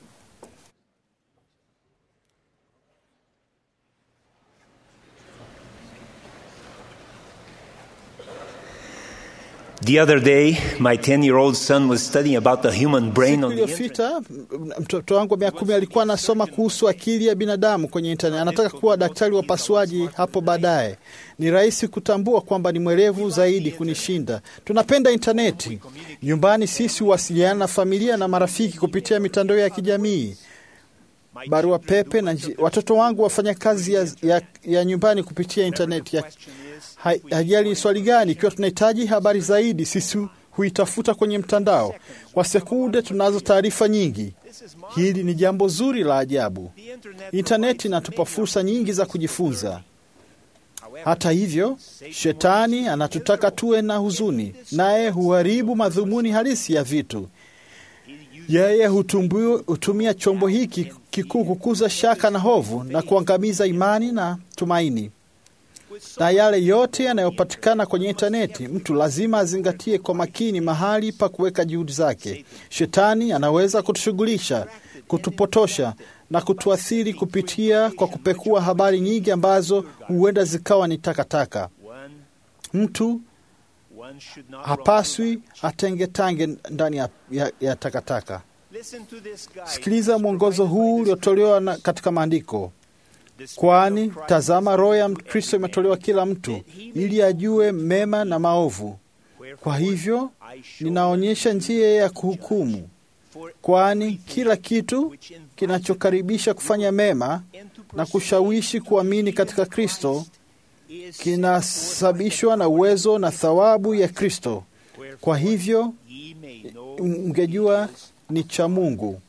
The other day, my 10 year old son was studying about the human brain Siku on the internet. iliyopita m- mtoto wangu wa miaka kumi alikuwa anasoma kuhusu akili ya binadamu kwenye internet. Anataka kuwa daktari wa pasuaji hapo baadaye. Ni rahisi kutambua kwamba ni mwerevu zaidi kunishinda. Tunapenda intaneti. Nyumbani sisi huwasiliana na familia na marafiki kupitia mitandao ya kijamii, barua pepe na nji... watoto wangu wafanya kazi ya, ya, ya nyumbani kupitia intaneti ya Ha- hajali ni swali gani. Ikiwa tunahitaji habari zaidi, sisi huitafuta kwenye mtandao. Kwa sekunde tunazo taarifa nyingi. Hili ni jambo zuri la ajabu. Intaneti inatupa fursa nyingi za kujifunza. Hata hivyo, shetani anatutaka tuwe na huzuni, naye huharibu madhumuni halisi ya vitu. Yeye hutumbu- hutumia chombo hiki kikuu kukuza shaka na hovu na kuangamiza imani na tumaini na yale yote yanayopatikana kwenye intaneti, mtu lazima azingatie kwa makini mahali pa kuweka juhudi zake. Shetani anaweza kutushughulisha, kutupotosha na kutuathiri kupitia kwa kupekua habari nyingi ambazo huenda zikawa ni takataka. Mtu hapaswi atengetange ndani ya, ya, ya takataka. Sikiliza mwongozo huu uliotolewa na- katika maandiko kwani tazama, roho ya Kristo imetolewa kila mtu ili ajue mema na maovu. Kwa hivyo ninaonyesha njia ya kuhukumu, kwani kila kitu kinachokaribisha kufanya mema na kushawishi kuamini katika Kristo kinasababishwa na uwezo na thawabu ya Kristo. Kwa hivyo mngejua ni cha Mungu.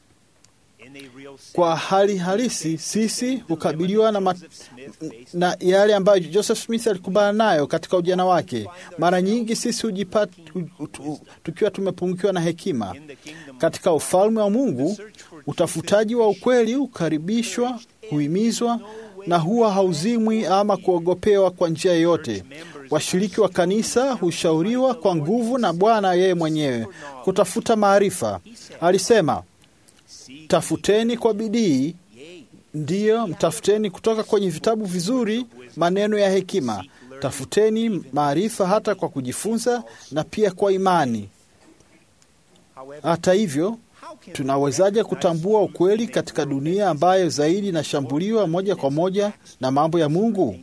Kwa hali halisi sisi hukabiliwa na, mat, na yale ambayo Joseph Smith alikumbana nayo katika ujana wake. Mara nyingi sisi hujipata hu- tu- tukiwa tumepungukiwa na hekima. Katika ufalme wa Mungu, utafutaji wa ukweli hukaribishwa, huhimizwa na huwa hauzimwi ama kuogopewa kwa njia yoyote. Washiriki wa kanisa hushauriwa kwa nguvu na Bwana yeye mwenyewe kutafuta maarifa. Alisema, tafuteni kwa bidii, ndiyo mtafuteni kutoka kwenye vitabu vizuri maneno ya hekima. Tafuteni maarifa hata kwa kujifunza na pia kwa imani. Hata hivyo, tunawezaje kutambua ukweli katika dunia ambayo zaidi inashambuliwa moja kwa moja na mambo ya Mungu?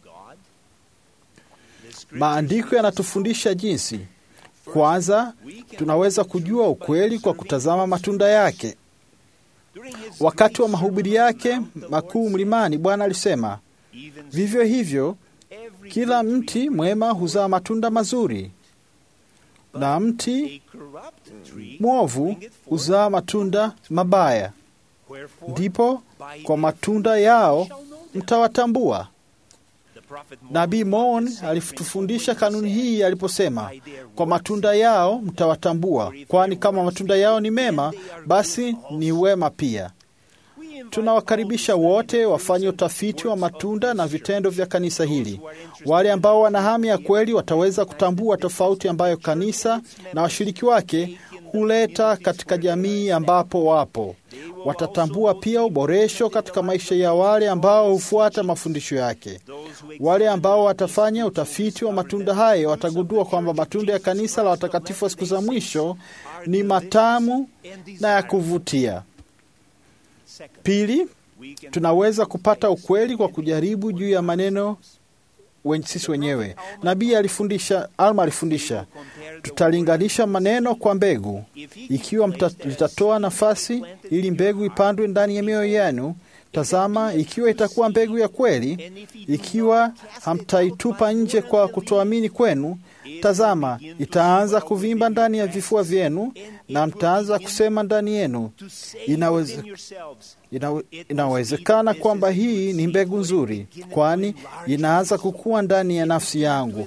Maandiko yanatufundisha jinsi. Kwanza, tunaweza kujua ukweli kwa kutazama matunda yake. Wakati wa mahubiri yake makuu mlimani, Bwana alisema, vivyo hivyo kila mti mwema huzaa matunda mazuri na mti mwovu huzaa matunda mabaya. Ndipo kwa matunda yao mtawatambua. Nabii Mon alitufundisha kanuni hii aliposema, kwa matunda yao mtawatambua, kwani kama matunda yao ni mema, basi ni wema pia. Tunawakaribisha wote wafanye utafiti wa matunda na vitendo vya kanisa hili. Wale ambao wana hamu ya kweli wataweza kutambua tofauti ambayo kanisa na washiriki wake huleta katika jamii ambapo wapo. Watatambua pia uboresho katika maisha ya wale ambao hufuata mafundisho yake. Wale ambao watafanya utafiti wa matunda hayo watagundua kwamba matunda ya kanisa la watakatifu wa siku za mwisho ni matamu na ya kuvutia. Pili, tunaweza kupata ukweli kwa kujaribu juu ya maneno wen- sisi wenyewe. Nabii alifundisha, Alma alifundisha, tutalinganisha maneno kwa mbegu. Ikiwa mta, litatoa nafasi ili mbegu ipandwe ndani ya mioyo yenu, tazama, ikiwa itakuwa mbegu ya kweli, ikiwa hamtaitupa nje kwa kutoamini kwenu, tazama, itaanza kuvimba ndani ya vifua vyenu na mtaanza kusema ndani yenu, inaweze, inawe, inawezekana kwamba hii ni mbegu nzuri, kwani inaanza kukua ndani ya nafsi yangu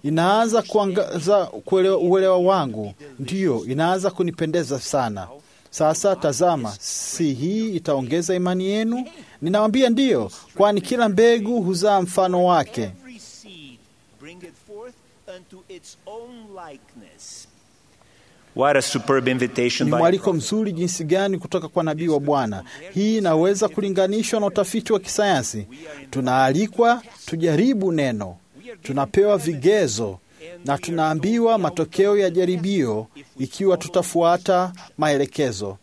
inaanza kuangaza kuelewa- uelewa wangu, ndiyo inaanza kunipendeza sana. Sasa tazama, si hii itaongeza imani yenu? Ninawambia ndiyo, kwani kila mbegu huzaa mfano wake. Every seed bringeth forth unto its own likeness. What a superb invitation Ni by mwaliko mzuri jinsi gani kutoka kwa nabii wa Bwana. Hii inaweza kulinganishwa na utafiti wa kisayansi. Tunaalikwa tujaribu neno, tunapewa vigezo na tunaambiwa matokeo ya jaribio ikiwa tutafuata maelekezo.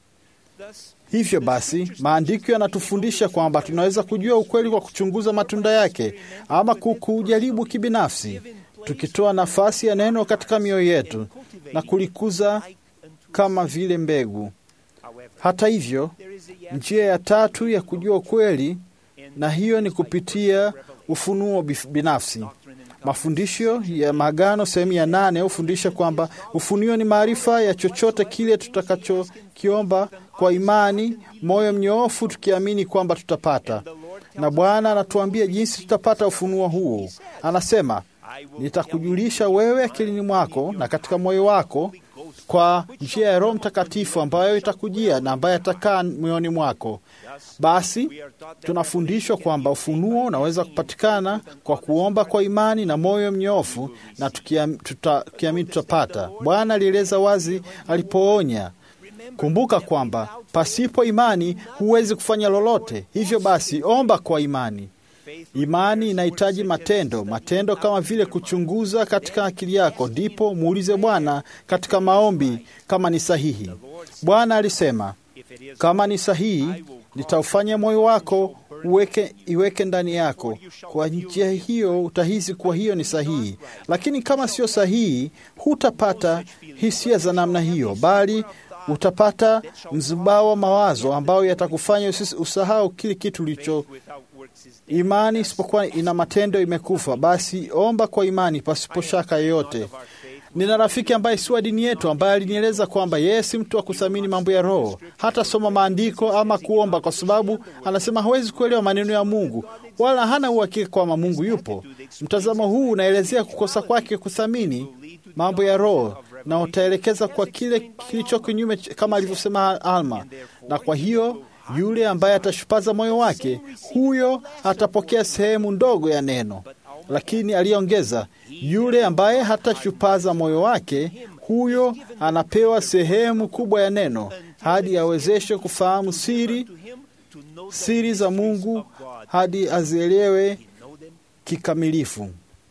Hivyo basi, maandiko yanatufundisha kwamba tunaweza kujua ukweli kwa kuchunguza matunda yake ama ku- kujaribu kibinafsi, tukitoa nafasi ya neno katika mioyo yetu na kulikuza kama vile mbegu. Hata hivyo, njia ya tatu ya kujua ukweli, na hiyo ni kupitia ufunuo bif- binafsi. Mafundisho ya Maagano sehemu ya nane hufundisha kwamba ufunuo ni maarifa ya chochote kile tutakachokiomba kwa imani, moyo mnyoofu, tukiamini kwamba tutapata. Na Bwana anatuambia jinsi tutapata ufunuo huu. Anasema, nitakujulisha wewe akilini mwako na katika moyo wako kwa njia ya Roho Mtakatifu ambayo itakujia na ambaye atakaa moyoni mwako. Basi tunafundishwa kwamba ufunuo unaweza kupatikana kwa kuomba kwa imani na moyo mnyofu, na tukiam- tuta- tukiamini tutapata. Bwana alieleza wazi alipoonya, kumbuka kwamba pasipo imani huwezi kufanya lolote. Hivyo basi, omba kwa imani. Imani inahitaji matendo, matendo kama vile kuchunguza katika akili yako, ndipo muulize Bwana katika maombi kama ni sahihi. Bwana alisema, kama ni sahihi, nitaufanya moyo wako uweke, iweke ndani yako. Kwa njia hiyo utahisi kuwa hiyo ni sahihi, lakini kama sio sahihi, hutapata hisia za namna hiyo, bali utapata mzubao wa mawazo ambayo yatakufanya usis- usahau kile kitu ulicho Imani isipokuwa ina matendo imekufa. Basi omba kwa imani pasipo shaka yoyote. Nina rafiki ambaye si wa dini yetu, ambaye alinieleza kwamba yeye si mtu wa kuthamini mambo ya roho, hata soma maandiko ama kuomba, kwa sababu anasema hawezi kuelewa maneno ya Mungu wala hana uhakika kwamba Mungu yupo. Mtazamo huu unaelezea kukosa kwake kuthamini mambo ya roho na utaelekeza kwa kile kilicho kinyume, ch- kama alivyosema Alma, na kwa hiyo yule ambaye atashupaza moyo wake, huyo atapokea sehemu ndogo ya neno. Lakini aliongeza, yule ambaye hatashupaza moyo wake, huyo anapewa sehemu kubwa ya neno, hadi awezeshwe kufahamu siri siri za Mungu, hadi azielewe kikamilifu.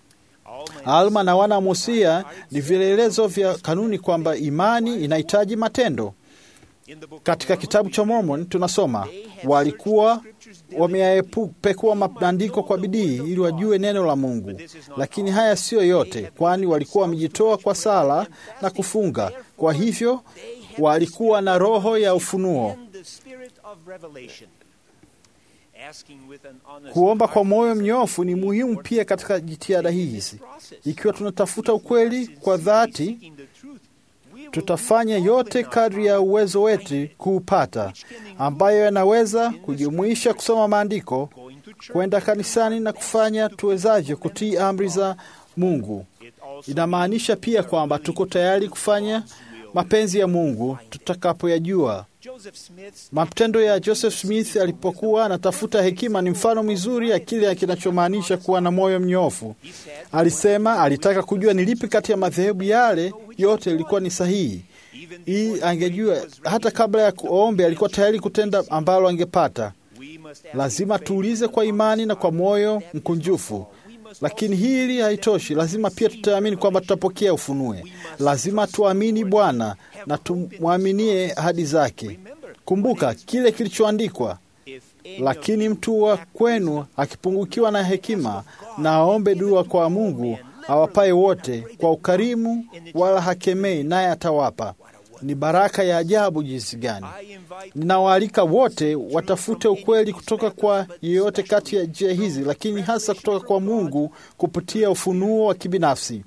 Alma na wana Musia ni vielelezo vya kanuni kwamba imani inahitaji matendo. Katika kitabu cha Mormon tunasoma walikuwa wameyapekua maandiko kwa bidii ili wajue neno la Mungu, lakini haya siyo yote, kwani walikuwa wamejitoa kwa sala na kufunga. Kwa hivyo walikuwa na roho ya ufunuo. the spirit of revelation. Asking with an honest Kuomba kwa heart moyo is a mnyofu ni muhimu pia katika jitihada hizi. Ikiwa tunatafuta ukweli kwa dhati, seeking the truth. We will tutafanya yote kadri ya uwezo wetu kuupata, ambayo yanaweza kujumuisha kusoma maandiko, going to church. kwenda kanisani na kufanya tuwezavyo kutii amri za Mungu. It also Inamaanisha pia kwamba tuko tayari kufanya mapenzi ya Mungu tutakapoyajua. Joseph Smith's Matendo ya Joseph Smith alipokuwa anatafuta hekima ni mfano mzuri ya kile kinachomaanisha kuwa na moyo mnyofu. Alisema alitaka kujua ni lipi kati ya madhehebu yale yote ilikuwa ni sahihi, ili angejua hata kabla ya kuombe alikuwa tayari kutenda ambalo angepata. we must ask Lazima tuulize kwa imani na kwa moyo mkunjufu. Lakini hili haitoshi, lazima pia tutaamini kwamba tutapokea ufunue. Lazima tuamini Bwana na tumwaminie ahadi zake. Kumbuka kile kilichoandikwa, if any lakini mtu wa kwenu akipungukiwa na hekima, na aombe dua kwa Mungu awapaye wote kwa ukarimu, wala hakemei, naye atawapa. Ni baraka ya ajabu jinsi gani! I invite Ninawaalika wote watafute ukweli kutoka kwa yeyote kati ya njia hizi, lakini hasa kutoka kwa Mungu kupitia ufunuo wa kibinafsi.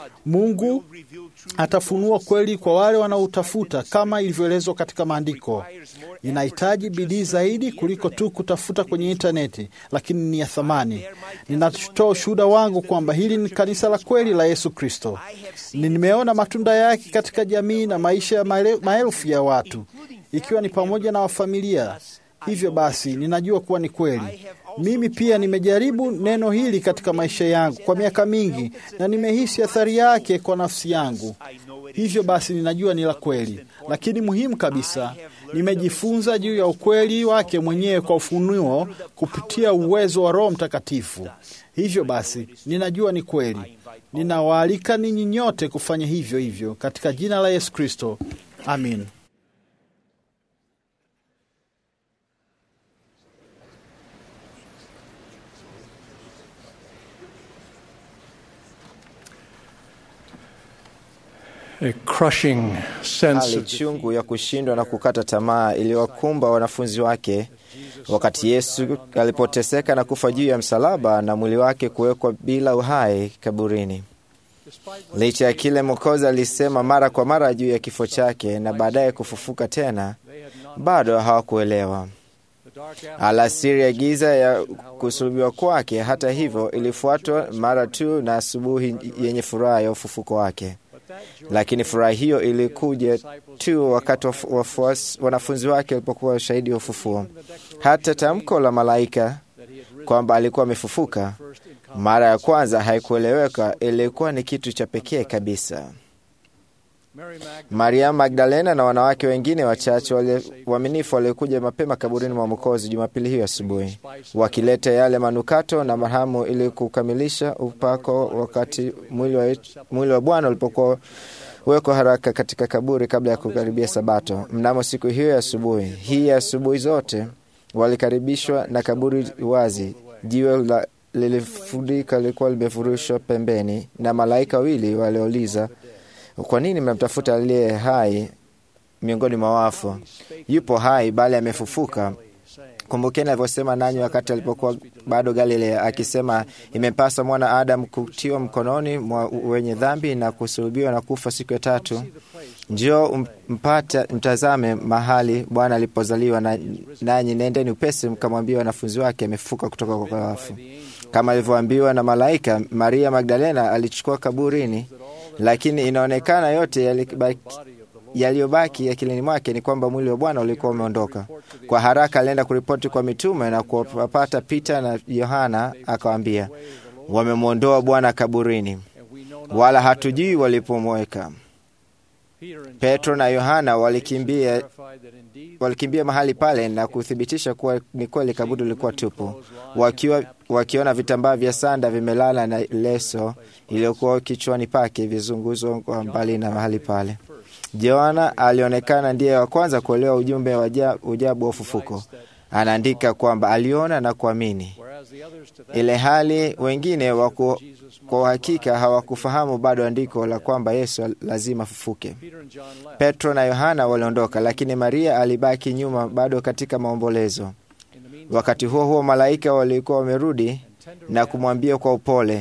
Mungu atafunua kweli kwa wale wanaoutafuta kama ilivyoelezwa katika maandiko. Inahitaji bidii zaidi kuliko tu kutafuta kwenye intaneti, lakini ni ya thamani. Ninatoa ushuhuda wangu kwamba hili ni kanisa la kweli la Yesu Kristo. Nimeona matunda yake katika jamii na maisha ya maele- maelfu ya watu, ikiwa ni pamoja na wafamilia. Hivyo basi, ninajua kuwa ni kweli. Mimi pia nimejaribu neno hili katika maisha yangu kwa miaka mingi, na nimehisi athari yake kwa nafsi yangu. Hivyo basi, ninajua ni la kweli, lakini muhimu kabisa, nimejifunza juu ya ukweli wake mwenyewe kwa ufunuo kupitia uwezo wa Roho Mtakatifu. Hivyo basi, ninajua ni kweli. Ninawaalika ninyi nyote kufanya hivyo hivyo katika jina la Yesu Kristo, amin. A crushing sense Hali of chungu ya kushindwa na kukata tamaa iliwakumba wanafunzi wake wakati Yesu alipoteseka na kufa juu ya msalaba na mwili wake kuwekwa bila uhai kaburini. Licha ya kile Mwokozi alisema mara kwa mara juu ya kifo chake na baadaye kufufuka tena, bado hawakuelewa. Alasiri ya giza ya kusulubiwa kwake, hata hivyo, ilifuatwa mara tu na asubuhi yenye furaha ya ufufuko wake. Lakini furaha hiyo ilikuja tu wakati wafu- wafuasi- wanafunzi wake walipokuwa ushahidi wa ufufuo. Hata tamko la malaika kwamba alikuwa amefufuka mara ya kwanza haikueleweka, ilikuwa ni kitu cha pekee kabisa. Mariamu Magdalena na wanawake wengine wachache wale- waaminifu waliokuja mapema kaburini mwa Mwokozi Jumapili hiyo asubuhi, wakileta yale manukato na marhamu ili kukamilisha upako, wakati mwili wa, mwili wa Bwana ulipokuwa wekwa haraka katika kaburi kabla ya kukaribia Sabato. Mnamo siku hiyo ya asubuhi, hii ya asubuhi zote walikaribishwa na kaburi wazi. Jiwe la lilifurika lilikuwa limefurushwa pembeni, na malaika wawili waliouliza kwa nini mnamtafuta aliye hai miongoni mwa wafu? Yupo hai, bali amefufuka. Kumbukeni alivyosema nanyi wakati alipokuwa bado Galilea, akisema, imempasa mwana Adamu kutiwa mkononi mwa wenye dhambi na kusulubiwa na kufa siku ya tatu. Njoo mpate mtazame mahali Bwana alipozaliwa, na nanyi nendeni upesi mkamwambia wanafunzi wake amefufuka kutoka kwa wafu. Kama alivyoambiwa na malaika, Maria Magdalena alichukua kaburini, lakini inaonekana yote yalibaki yaliyobaki akilini mwake ni kwamba mwili wa Bwana ulikuwa umeondoka. Kwa haraka alienda kuripoti kwa mitume na kuwapata Pita na Yohana, akawaambia, wamemwondoa Bwana kaburini, wala hatujui walipomweka. Petro na Yohana walikimbia, walikimbia mahali pale na kuthibitisha kuwa ni kweli kaburi lilikuwa tupu, wakiwa wakiona vitambaa vya sanda vimelala na leso iliyokuwa kichwani pake vizunguzwa kwa mbali na mahali pale. Yohana alionekana ndiye wa kwanza kuelewa ujumbe wa ujabu wa ufufuko. Anaandika kwamba aliona na kuamini, ile hali wengine waku, kwa uhakika hawakufahamu bado andiko la kwamba Yesu lazima afufuke. Petro na Yohana waliondoka, lakini Maria alibaki nyuma bado katika maombolezo. Wakati huo huo, malaika walikuwa wamerudi na kumwambia kwa upole,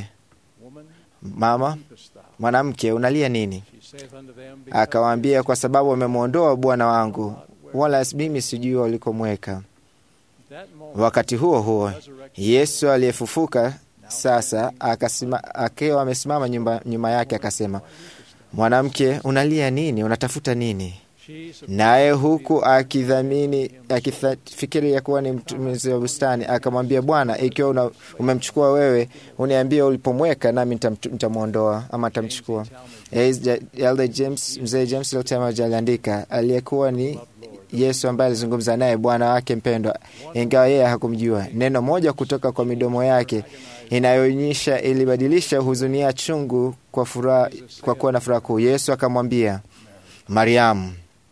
mama, mwanamke, unalia nini? Akawaambia, kwa sababu wamemwondoa Bwana wangu, wala mimi sijui walikomweka. Wakati huo huo, Yesu aliyefufuka sasa akiwa amesimama nyuma yake akasema, mwanamke, unalia nini? Unatafuta nini? Naye huku akidhamini akifikiri ya kuwa ni mtumizi wa bustani, akamwambia, Bwana, ikiwa umemchukua wewe, uniambie ulipomweka, nami nitamwondoa ama nitamchukua. Elder James, mzee James Lotemaji aliandika, aliyekuwa ni Yesu ambaye alizungumza naye Bwana wake mpendwa, ingawa yeye hakumjua. Neno moja kutoka kwa midomo yake inayoonyesha ilibadilisha huzuni ya chungu kwa furaha, kwa kuwa na furaha kuu. Yesu akamwambia, Mariamu.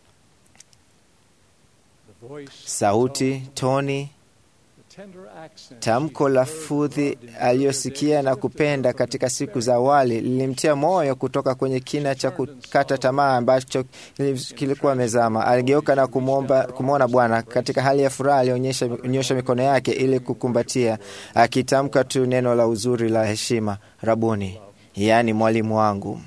Sauti, toni, tamko la fudhi aliyosikia na kupenda katika siku za awali lilimtia moyo kutoka kwenye kina cha kukata tamaa ambacho kilikuwa amezama. Aligeuka na kumwona Bwana katika hali ya furaha. Alionyesha mikono yake ili kukumbatia, akitamka tu neno la uzuri la heshima, Rabuni, yaani mwalimu wangu.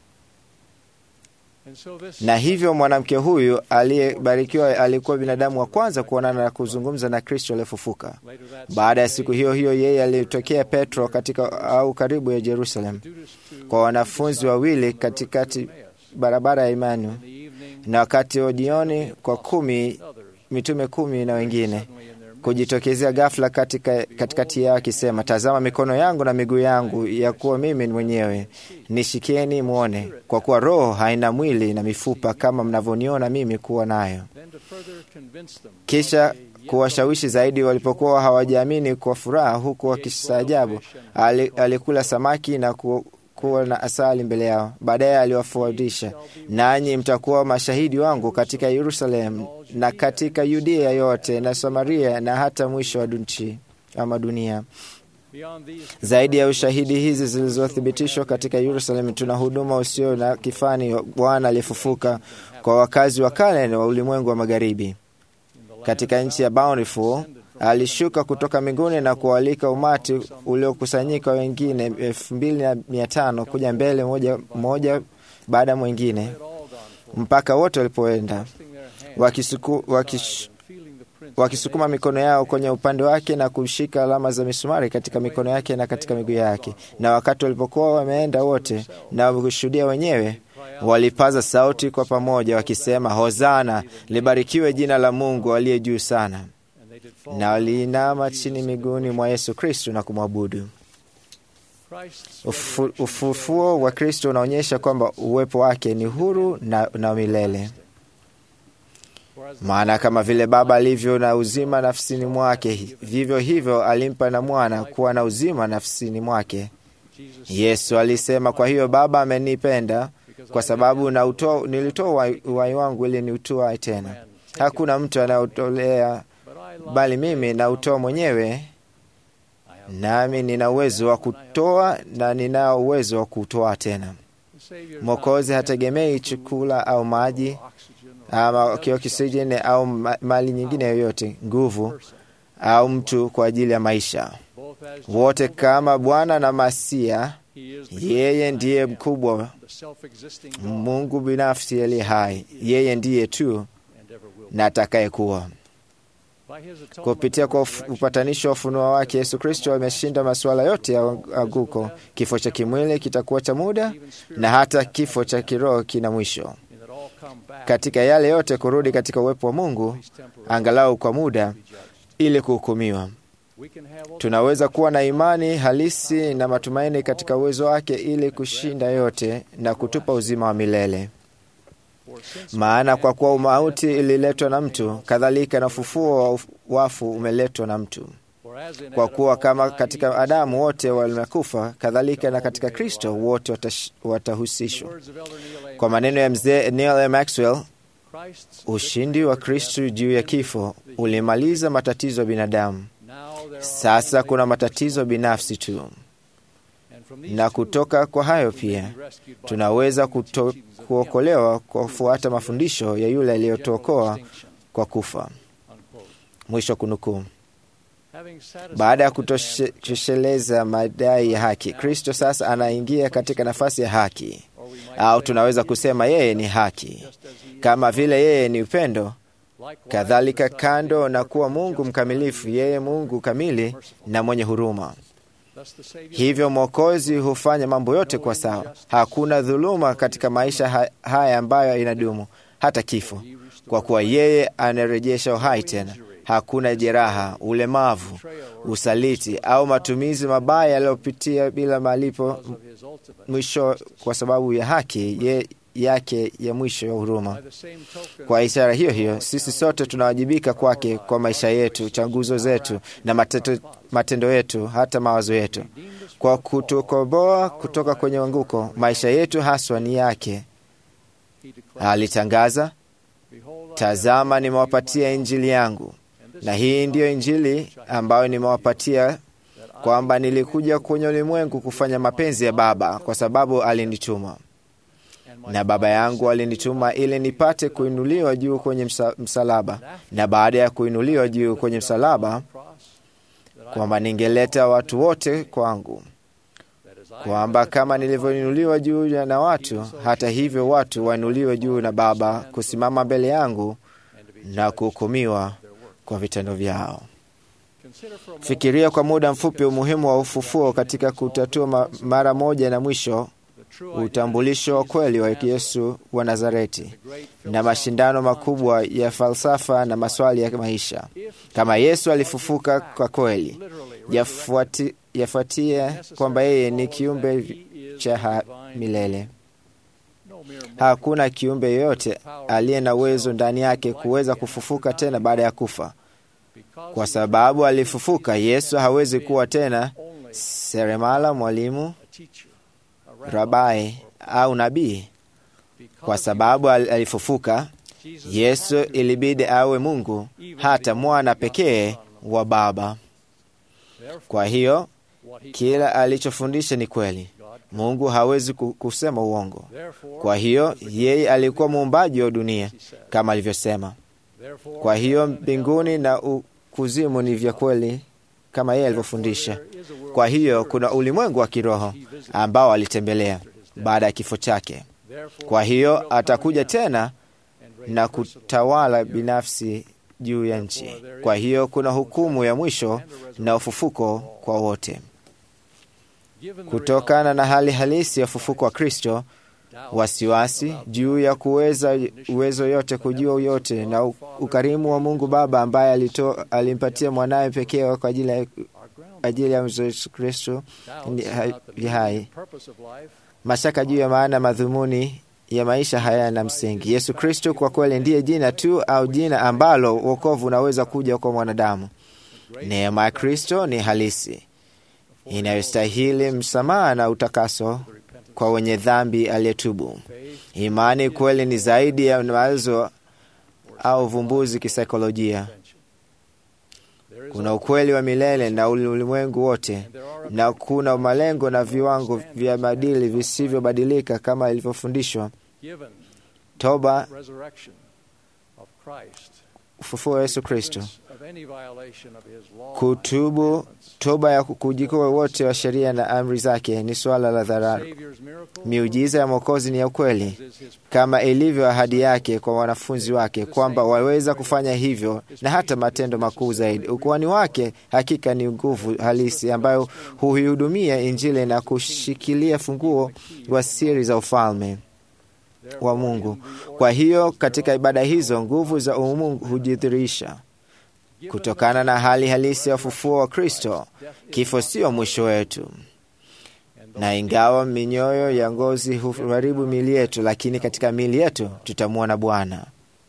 And so this Na hivyo mwanamke huyu aliyebarikiwa alikuwa binadamu wa kwanza kuonana na kuzungumza na Kristo aliyefufuka. later that Baada ya siku hiyo hiyo, yeye alitokea Petro katika au karibu ya Jerusalem kwa wanafunzi wawili katikati barabara ya Imanu, the evening na wakati wa jioni kwa kumi mitume kumi na wengine kujitokezea ghafla katika katikati yao akisema, tazama mikono yangu na miguu yangu, ya kuwa mimi ni mwenyewe, nishikieni mwone, kwa kuwa roho haina mwili na mifupa kama mnavyoniona mimi kuwa nayo. then to further convince them Kisha kuwashawishi zaidi, walipokuwa hawajaamini kwa furaha, huku wakistaajabu, ali- alikula samaki na ku, kuwa na asali mbele yao. Baadaye aliwafundisha, nanyi mtakuwa mashahidi wangu katika Yerusalemu na katika Yudea yote na Samaria na hata mwisho wa nchi ama dunia. beyond these Zaidi ya ushahidi hizi zilizothibitishwa katika Yerusalemu, tuna huduma usio na kifani wa Bwana aliyefufuka kwa wakazi wa kale na wa ulimwengu wa magharibi. Katika nchi ya Bountiful alishuka kutoka mbinguni na kualika umati uliokusanyika wengine elfu mbili na mia tano kuja mbele moja, moja baada ya mwingine mpaka wote walipoenda wakisuku, wakish, wakisukuma mikono yao kwenye upande wake na kushika alama za misumari katika mikono yake na katika miguu yake. Na wakati walipokuwa wameenda wote na wakushuhudia wenyewe, walipaza sauti kwa pamoja wakisema, Hosana, libarikiwe jina la Mungu aliye juu sana. Na waliinama chini miguuni mwa Yesu Kristo na kumwabudu. Christ's Ufu, ufufuo wa Kristo unaonyesha kwamba uwepo wake ni huru na, na milele. Maana kama vile Baba alivyo na uzima nafsini mwake, vivyo hivyo alimpa na Mwana kuwa na uzima nafsini mwake. Yesu alisema, kwa hiyo Baba amenipenda kwa sababu nautoa, nilitoa uhai- uhai wangu ili niutoa tena. Hakuna mtu anaotolea bali mimi nautoa mwenyewe, nami nina uwezo wa kutoa na ninao uwezo wa kutoa tena. Mwokozi hategemei chakula au maji ama kiokisijeni au ma- mali nyingine yoyote, nguvu au mtu kwa ajili ya maisha. both as Wote kama Bwana na Masia, he is the yeye ndiye mkubwa, the self-existing God Mungu binafsi aliye hai. Yeye ndiye tu and ever will. na atakayekuwa. By his atonement Kupitia kwa uf- upatanisho wa ufunuo wake, Yesu Kristo ameshinda masuala yote ya anguko. Kifo cha kimwili kitakuwa cha muda na hata kifo cha kiroho kina mwisho. in that all come back Katika yale yote, kurudi katika uwepo wa Mungu angalau kwa muda, ili kuhukumiwa. we can have all Tunaweza kuwa na imani halisi na matumaini katika uwezo wake ili kushinda yote na kutupa uzima wa milele. for since Maana kwa kuwa mauti ililetwa na mtu, kadhalika na ufufuo wa uf- wafu umeletwa na mtu. for as in Kwa Adam kuwa all kama die, katika Adamu wote wamekufa, kadhalika na katika Kristo wote watash- watahusishwa. words of Elder Neil A. Kwa maneno ya mzee Neil A. Maxwell, Christ's ushindi wa Kristo juu ya kifo ulimaliza matatizo ya binadamu. now there are Sasa only kuna matatizo binafsi tu, and from these na two, kutoka kwa hayo we may pia be rescued by tunaweza the kuto, teachings of Him. kuokolewa kwa kufuata mafundisho ya yule aliyotuokoa General distinction, kwa kufa. unquote. Mwisho kunukuu. Having satisfied Baada ya the demand kutosheleza madai ya haki, Kristo sasa anaingia katika nafasi ya haki, or we might au say tunaweza kusema yeye ni haki. just as he is, Kama vile yeye ni upendo, likewise kadhalika the Son kando being na kuwa perfect, Mungu just mkamilifu, as he yeye is Mungu kamili na mwenye huruma. Thus the Savior Hivyo Mwokozi hufanya mambo yote kwa sawa. Hakuna dhuluma katika maisha ha- haya ambayo inadumu hata kifo, kwa kuwa yeye anarejesha uhai tena. Hakuna jeraha, ulemavu, usaliti au matumizi mabaya yaliyopitia bila malipo of his ultimate. mwisho, kwa sababu ya haki ye, yake ya mwisho ya huruma. By the same token, Kwa ishara hiyo hiyo, sisi sote tunawajibika kwake kwa maisha yetu, chaguzo zetu na mateto, matendo yetu, hata mawazo yetu, kwa kutukomboa kutoka kwenye anguko. Maisha yetu haswa ni yake. he declared, Alitangaza, Behold, I tazama, nimewapatia injili yangu, na hii ndiyo injili ambayo nimewapatia, kwamba nilikuja kwenye ulimwengu kufanya mapenzi ya Baba, kwa sababu alinituma na Baba yangu alinituma ili nipate kuinuliwa juu kwenye msa, msalaba, na baada ya kuinuliwa juu kwenye msalaba, cross, that I kwamba ningeleta watu wote kwangu. that is kwamba kama nilivyoinuliwa juu na watu, hata hivyo watu wainuliwe juu na Baba, kusimama mbele yangu na kuhukumiwa kwa vitendo vyao. Fikiria kwa muda mfupi umuhimu wa ufufuo katika kutatua ma mara moja na mwisho utambulisho wa kweli wa Yesu wa Nazareti na mashindano makubwa ya falsafa na maswali ya maisha. Kama Yesu alifufuka kwa kweli, yafuati, yafuatie kwamba yeye ni kiumbe cha milele. Hakuna kiumbe yoyote aliye na uwezo ndani yake kuweza kufufuka tena baada ya kufa. Kwa sababu alifufuka, Yesu hawezi kuwa tena seremala, mwalimu, rabai au nabii. Kwa sababu alifufuka, Yesu ilibidi awe Mungu, hata mwana pekee wa Baba. Kwa hiyo kila alichofundisha ni kweli. Mungu hawezi kusema uongo. Kwa hiyo yeye alikuwa muumbaji wa dunia kama alivyosema. Kwa hiyo mbinguni na kuzimu ni vya kweli kama yeye alivyofundisha. Kwa hiyo kuna ulimwengu wa kiroho ambao alitembelea baada ya kifo chake. Kwa hiyo atakuja tena na kutawala binafsi juu ya nchi. Kwa hiyo kuna hukumu ya mwisho na ufufuko kwa wote. Kutokana na hali halisi ya ufufuko wa Kristo, wasiwasi juu ya kuweza uwezo yote kujua yote na ukarimu wa Mungu Baba ambaye alito, alimpatia mwanawe pekee kwa ajili ya ajili ya Yesu Kristo ni hai. Mashaka juu ya maana madhumuni ya maisha hayana msingi. Yesu Kristo kwa kweli ndiye jina tu au jina ambalo wokovu unaweza kuja kwa mwanadamu. Neema ya Kristo ni halisi inayostahili msamaha na utakaso kwa wenye dhambi aliyetubu. Imani kweli ni zaidi ya mawazo au uvumbuzi kisaikolojia. Kuna ukweli wa milele na ulimwengu wote, na kuna malengo na viwango vya maadili visivyobadilika kama ilivyofundishwa. Toba, ufufuo wa Yesu Kristo, kutubu, toba ya kujikoa wote wa sheria na amri zake ni suala la dharura. Miujiza ya Mwokozi ni ya ukweli, kama ilivyo ahadi yake kwa wanafunzi wake kwamba waweza kufanya hivyo na hata matendo makuu zaidi. Ukuhani wake hakika ni nguvu halisi ambayo huihudumia Injili na kushikilia funguo wa siri za ufalme wa Mungu. Kwa hiyo katika ibada hizo nguvu za umungu hujidhihirisha kutokana na hali halisi ya ufufuo wa Kristo. Kifo sio mwisho wetu, na ingawa minyoyo ya ngozi huharibu miili yetu, lakini katika miili yetu tutamwona Bwana.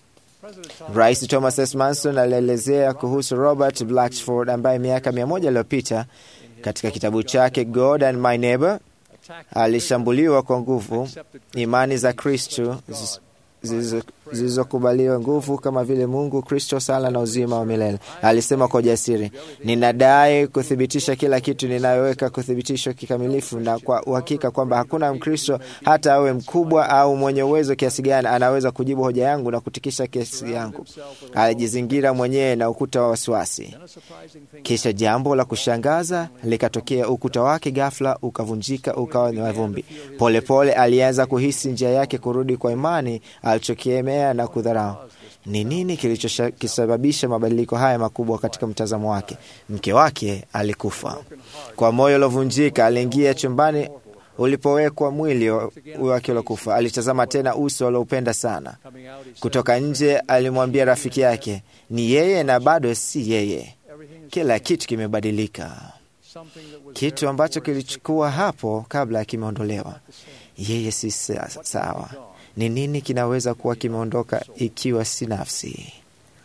Rais Thomas S. Manson alielezea kuhusu Robert Blatchford ambaye miaka mia moja iliyopita katika kitabu chake God and My Neighbor alishambuliwa kwa nguvu imani za Kristo zilizokubaliwa nguvu kama vile Mungu, Kristo, sala na uzima wa milele. Alisema kwa ujasiri, ninadai kuthibitisha kila kitu ninayoweka kuthibitishwa kikamilifu na kwa uhakika kwamba hakuna Mkristo hata awe mkubwa au mwenye uwezo kiasi gani anaweza kujibu hoja yangu na kutikisha kesi yangu. Alijizingira mwenyewe na ukuta wa wasiwasi. Kisha jambo la kushangaza likatokea. Ukuta wake ghafla ukavunjika, ukawa ni vumbi. Polepole alianza kuhisi njia yake kurudi kwa imani alichokemea na kudharau. Ni nini kilichosababisha mabadiliko haya makubwa katika mtazamo wake? Mke wake alikufa. Kwa moyo uliovunjika, aliingia chumbani ulipowekwa mwili wake uliokufa. Alitazama tena uso alioupenda sana. Kutoka nje, alimwambia rafiki yake, ni yeye na bado si yeye. Kila kitu kimebadilika. Kitu ambacho kilichukua hapo kabla kimeondolewa. Yeye si sawa. Ni nini kinaweza kuwa kimeondoka ikiwa si nafsi?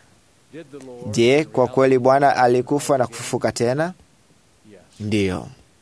Je, kwa kweli Bwana alikufa na kufufuka tena? Ndiyo.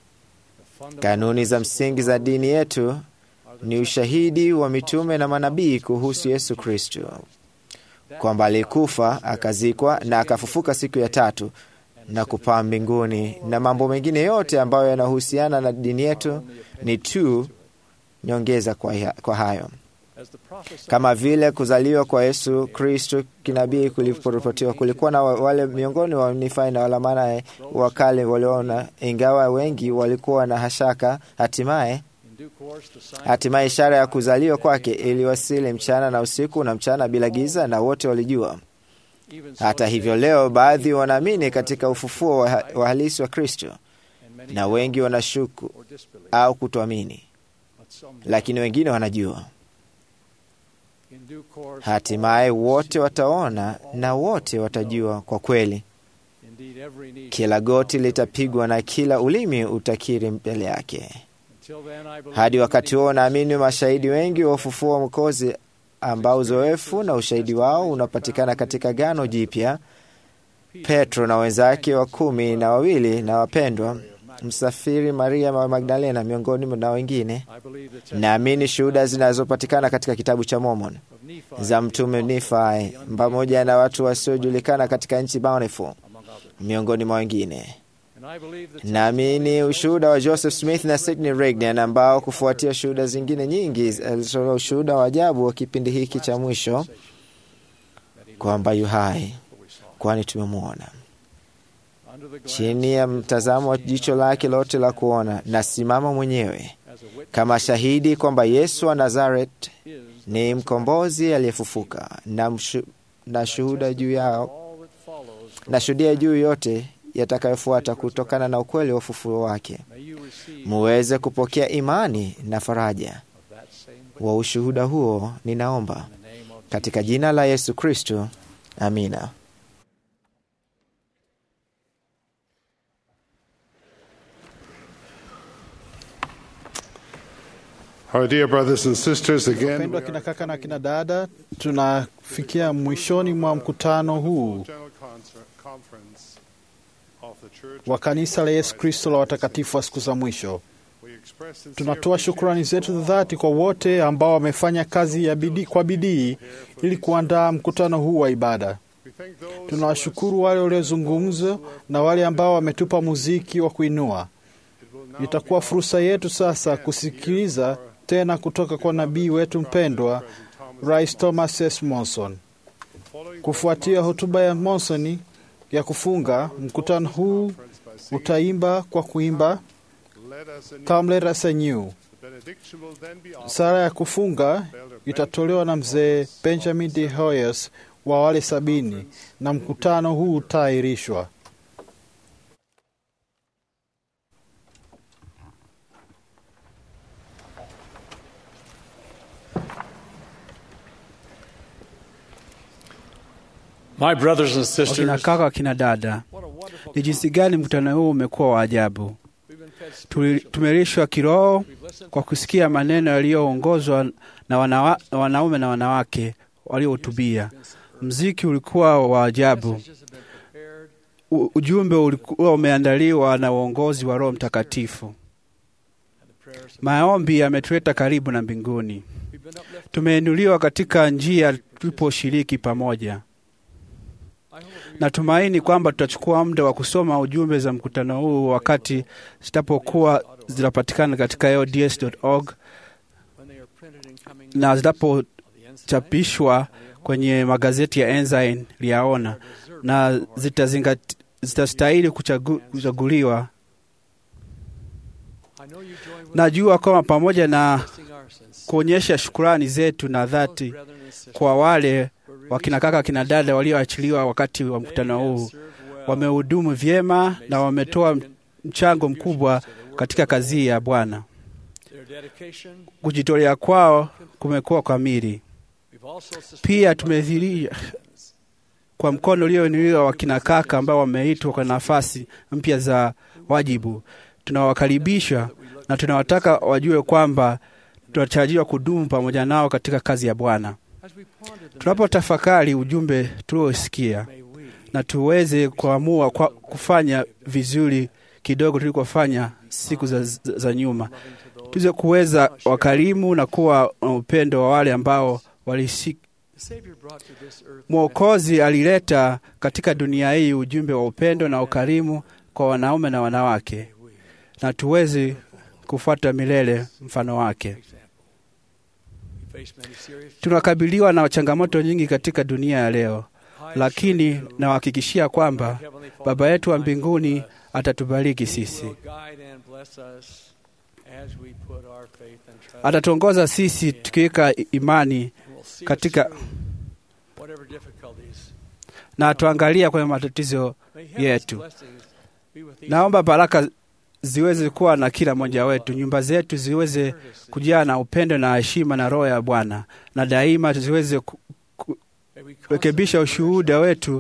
Kanuni za msingi za dini yetu ni ushahidi wa mitume na manabii kuhusu Yesu Kristo, kwamba alikufa, akazikwa na akafufuka siku ya tatu na kupaa mbinguni, na mambo mengine yote ambayo yanahusiana na dini yetu ni tu nyongeza kwa, kwa hayo. Kama vile kuzaliwa kwa Yesu Kristo kinabii kuliporipotiwa, kulikuwa na wale miongoni wa Nifai na Walamani wa kale waliona, ingawa wengi walikuwa na hashaka. Hatimaye hatimaye ishara ya kuzaliwa kwake iliwasili mchana na usiku na mchana bila giza, na wote walijua. Hata hivyo, leo baadhi wanaamini katika ufufuo wa halisi wa Kristo na wengi wanashuku au kutoamini, lakini wengine wanajua. Hatimaye wote wataona na wote watajua kwa kweli. Kila goti litapigwa na kila ulimi utakiri mbele yake. Hadi wakati huo, naamini mashahidi wengi wa ufufuo wa Mwokozi ambao uzoefu na ushahidi wao unapatikana katika Agano Jipya. Petro na wenzake wa kumi na wawili na wapendwa msafiri Maria wa Magdalena miongoni na wengine. Naamini shuhuda zinazopatikana katika kitabu cha Mormon za mtume Nifai pamoja na watu wasiojulikana katika nchi Bountiful miongoni mwa wengine. Naamini ushuhuda wa Joseph Smith na Sidney Rigdon ambao kufuatia shuhuda zingine nyingi alitoa ushuhuda wa ajabu wa kipindi hiki cha mwisho kwamba yu hai, kwani tumemwona chini ya mtazamo wa jicho lake lote la kuona. Nasimama mwenyewe kama shahidi kwamba Yesu wa Nazareth ni mkombozi aliyefufuka, na, mshu, na shuhuda juu yao na shuhudia juu yote yatakayofuata kutokana na ukweli wa ufufuo wake, muweze kupokea imani na faraja wa ushuhuda huo. Ninaomba katika jina la Yesu Kristo, amina. Our dear brothers and sisters, again, Wapendwa kina kaka na kina dada, tunafikia mwishoni mwa mkutano huu General Concer- Conference of the Church wa kanisa la Yesu Kristo la watakatifu wa siku za mwisho. we express sincere Tunatoa shukrani zetu za dhati kwa wote ambao wamefanya kazi ya bidii, kwa bidii ili kuandaa mkutano huu wa ibada. We thank those Tunawashukuru wale waliozungumza na wale ambao wametupa muziki wa kuinua. Itakuwa fursa yetu sasa kusikiliza tena kutoka kwa nabii wetu mpendwa Rais Thomas S. Monson. Kufuatia hotuba ya Monson ya kufunga mkutano huu, utaimba kwa kuimba led us in Come Let Us Anew. the benediction will then be offered Sala ya kufunga itatolewa na mzee Benjamin D. Hoyes wa wale sabini na mkutano huu utaahirishwa. My brothers and Wakina sisters, kaka, wakina dada, ni jinsi gani mkutano huu umekuwa wa ajabu. Tuli- Tumelishwa kiroho kwa kusikia maneno yaliyoongozwa na wanawa, wanaume na wanawake waliohutubia. Mziki ulikuwa wa ajabu. U- Ujumbe ulikuwa umeandaliwa na uongozi wa Roho Mtakatifu. Maombi yametuleta karibu na mbinguni. Tumeinuliwa katika njia tuliposhiriki pamoja. Natumaini kwamba tutachukua muda wa kusoma ujumbe za mkutano huu wakati zitapokuwa zinapatikana katika LDS.org na zitapochapishwa kwenye magazeti ya Ensign liyaona na zitazingati- zitastahili kuchagu, kuchaguliwa. Najua kwamba pamoja na kuonyesha shukurani zetu na dhati kwa wale wakina kaka kina dada walioachiliwa wakati wa mkutano huu, wamehudumu vyema na wametoa mchango mkubwa katika kazi ya Bwana. Kujitolea kwao kumekuwa kamili. Pia tumedhiria kwa mkono ulioinuliwa wakina kaka ambao wameitwa kwa nafasi mpya za wajibu. Tunawakaribisha na tunawataka wajue kwamba tunatarajiwa kudumu pamoja nao katika kazi ya Bwana. Tunapotafakari ujumbe tuliosikia na tuweze kuamua kwa kufanya vizuri kidogo tulikofanya siku za, za, za nyuma, tuweze kuweza wakarimu na kuwa na upendo wa wale ambao walisi Mwokozi alileta katika dunia hii ujumbe wa upendo na ukarimu kwa wanaume na wanawake, na tuweze kufuata milele mfano wake. Tunakabiliwa na changamoto nyingi katika dunia ya leo, lakini nawahakikishia kwamba Baba yetu wa mbinguni atatubariki sisi, atatuongoza sisi tukiweka imani katika na tuangalia kwenye matatizo yetu. Naomba baraka ziweze kuwa na kila mmoja wetu, nyumba zetu ziweze kujaa na upendo na heshima na roho ya Bwana, na daima ziweze kurekebisha ushuhuda wetu,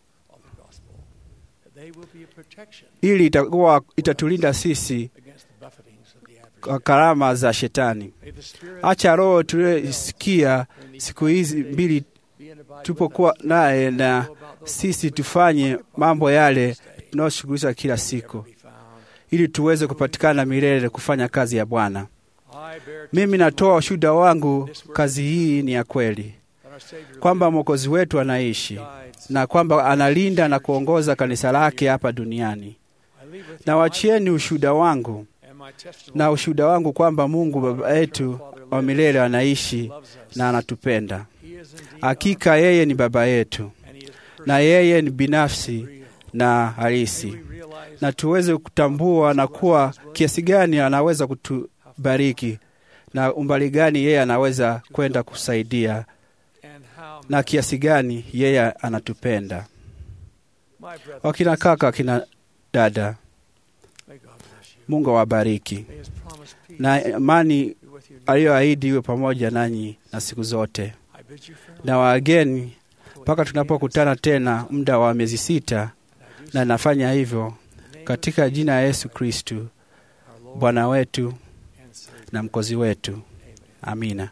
ili itakuwa itatulinda sisi kwa karama za Shetani. Acha roho tuliyosikia siku hizi mbili tupokuwa naye na sisi tufanye mambo yale tunayoshughulisha kila siku, ili tuweze kupatikana milele kufanya kazi ya Bwana. Mimi natoa ushuhuda wangu, kazi hii ni ya kweli, kwamba Mwokozi wetu anaishi na kwamba analinda na kuongoza kanisa lake hapa duniani. Na wachieni ushuhuda wangu na ushuhuda wangu kwamba Mungu Baba yetu wa milele anaishi na anatupenda. Hakika yeye ni Baba yetu na yeye ni binafsi na halisi, na tuweze kutambua na kuwa kiasi gani anaweza kutubariki na umbali gani yeye anaweza kwenda kusaidia na kiasi gani yeye anatupenda. Wakina kaka, wakina dada, Mungu awabariki na amani aliyoahidi iwe pamoja nanyi na siku zote, na wageni mpaka tunapokutana tena muda wa miezi sita, na nafanya hivyo katika jina ya Yesu Kristu Bwana wetu na mkozi wetu. Amina.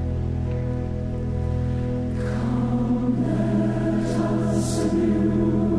Come, let us anew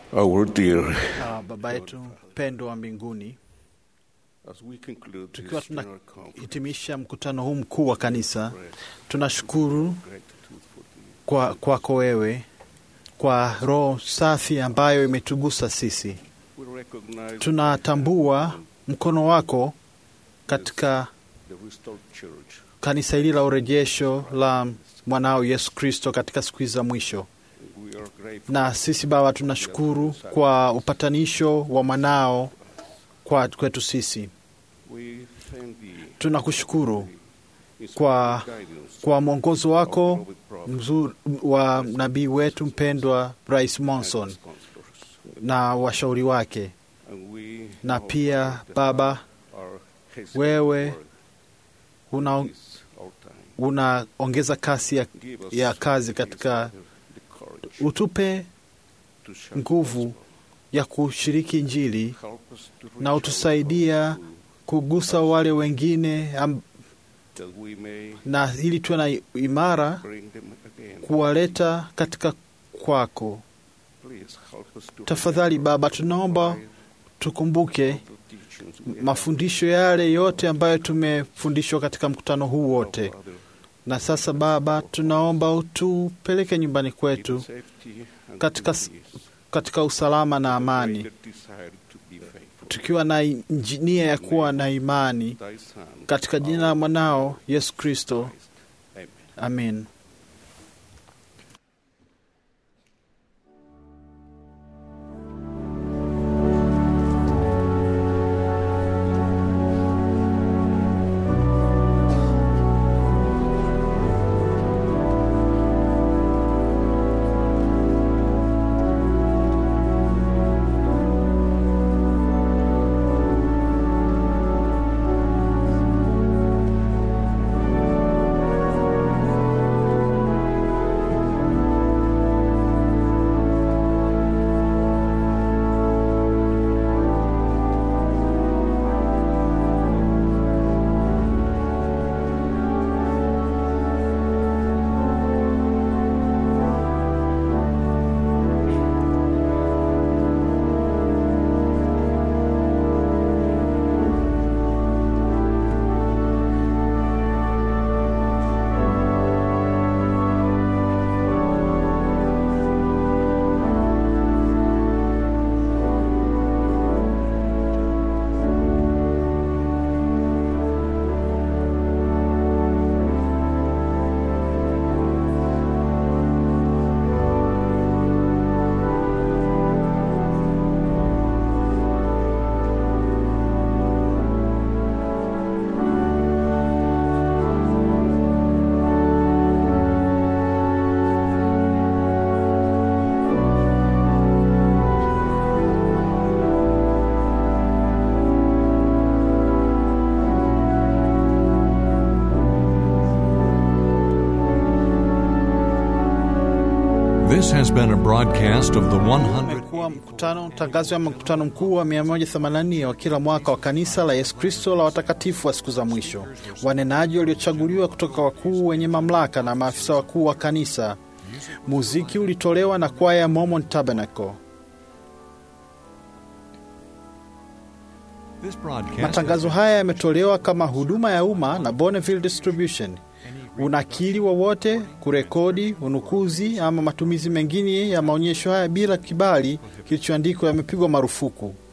Our dear, uh, Baba yetu mpendwa wa mbinguni, as we conclude tukiwa this general conference, tunahitimisha mkutano huu mkuu wa kanisa, tunashukuru gratitude for the kwa kwako wewe kwa roho safi ambayo imetugusa sisi. we recognize Tunatambua mkono wako katika the restored church. kanisa hili la urejesho la mwanao Yesu Kristo katika siku hizi za mwisho. We are grateful Na sisi Baba, tunashukuru kwa upatanisho wa mwanao kwa kwetu sisi. we thank thee Tunakushukuru for kwa, guidance kwa mwongozo wako with prophet mzuri wa nabii wetu mpendwa Rais Monson counselors. na washauri wake, And we na know pia that Baba, our haste wewe work una is our time. unaongeza kasi ya, Give us ya kazi peace katika and the courage utupe to share nguvu the gospel. ya kushiriki Injili Help us to reach na out utusaidia to- kugusa wale wengine am, that we may na ili tuwe na imara bring them again. kuwaleta katika kwako. Please help us to Tafadhali remember Baba, tunaomba by tukumbuke the teachings we have mafundisho yale yote ambayo tumefundishwa katika mkutano huu wote. of other Na sasa Baba, tunaomba utupeleke nyumbani kwetu safety and katika, peace. katika usalama na amani, Greater desire to be faithful. tukiwa na inji- nia ya kuwa na imani Thy Son, katika jina la mwanao Yesu Kristo, Christ. Amen. amen. This has been a broadcast of the 100. Umekuwa mkutano tangazo ya mkutano mkuu wa 184 wa kila mwaka wa kanisa la Yesu Kristo la watakatifu wa siku za mwisho, wanenaji waliochaguliwa kutoka wakuu wenye mamlaka na maafisa wakuu wa kanisa. Muziki ulitolewa na kwaya ya Mormon Tabernacle. This broadcast Matangazo haya yametolewa kama huduma ya umma na Bonneville Distribution. Unakili wowote, kurekodi, unukuzi ama matumizi mengine ya maonyesho haya bila kibali kilichoandikwa yamepigwa marufuku.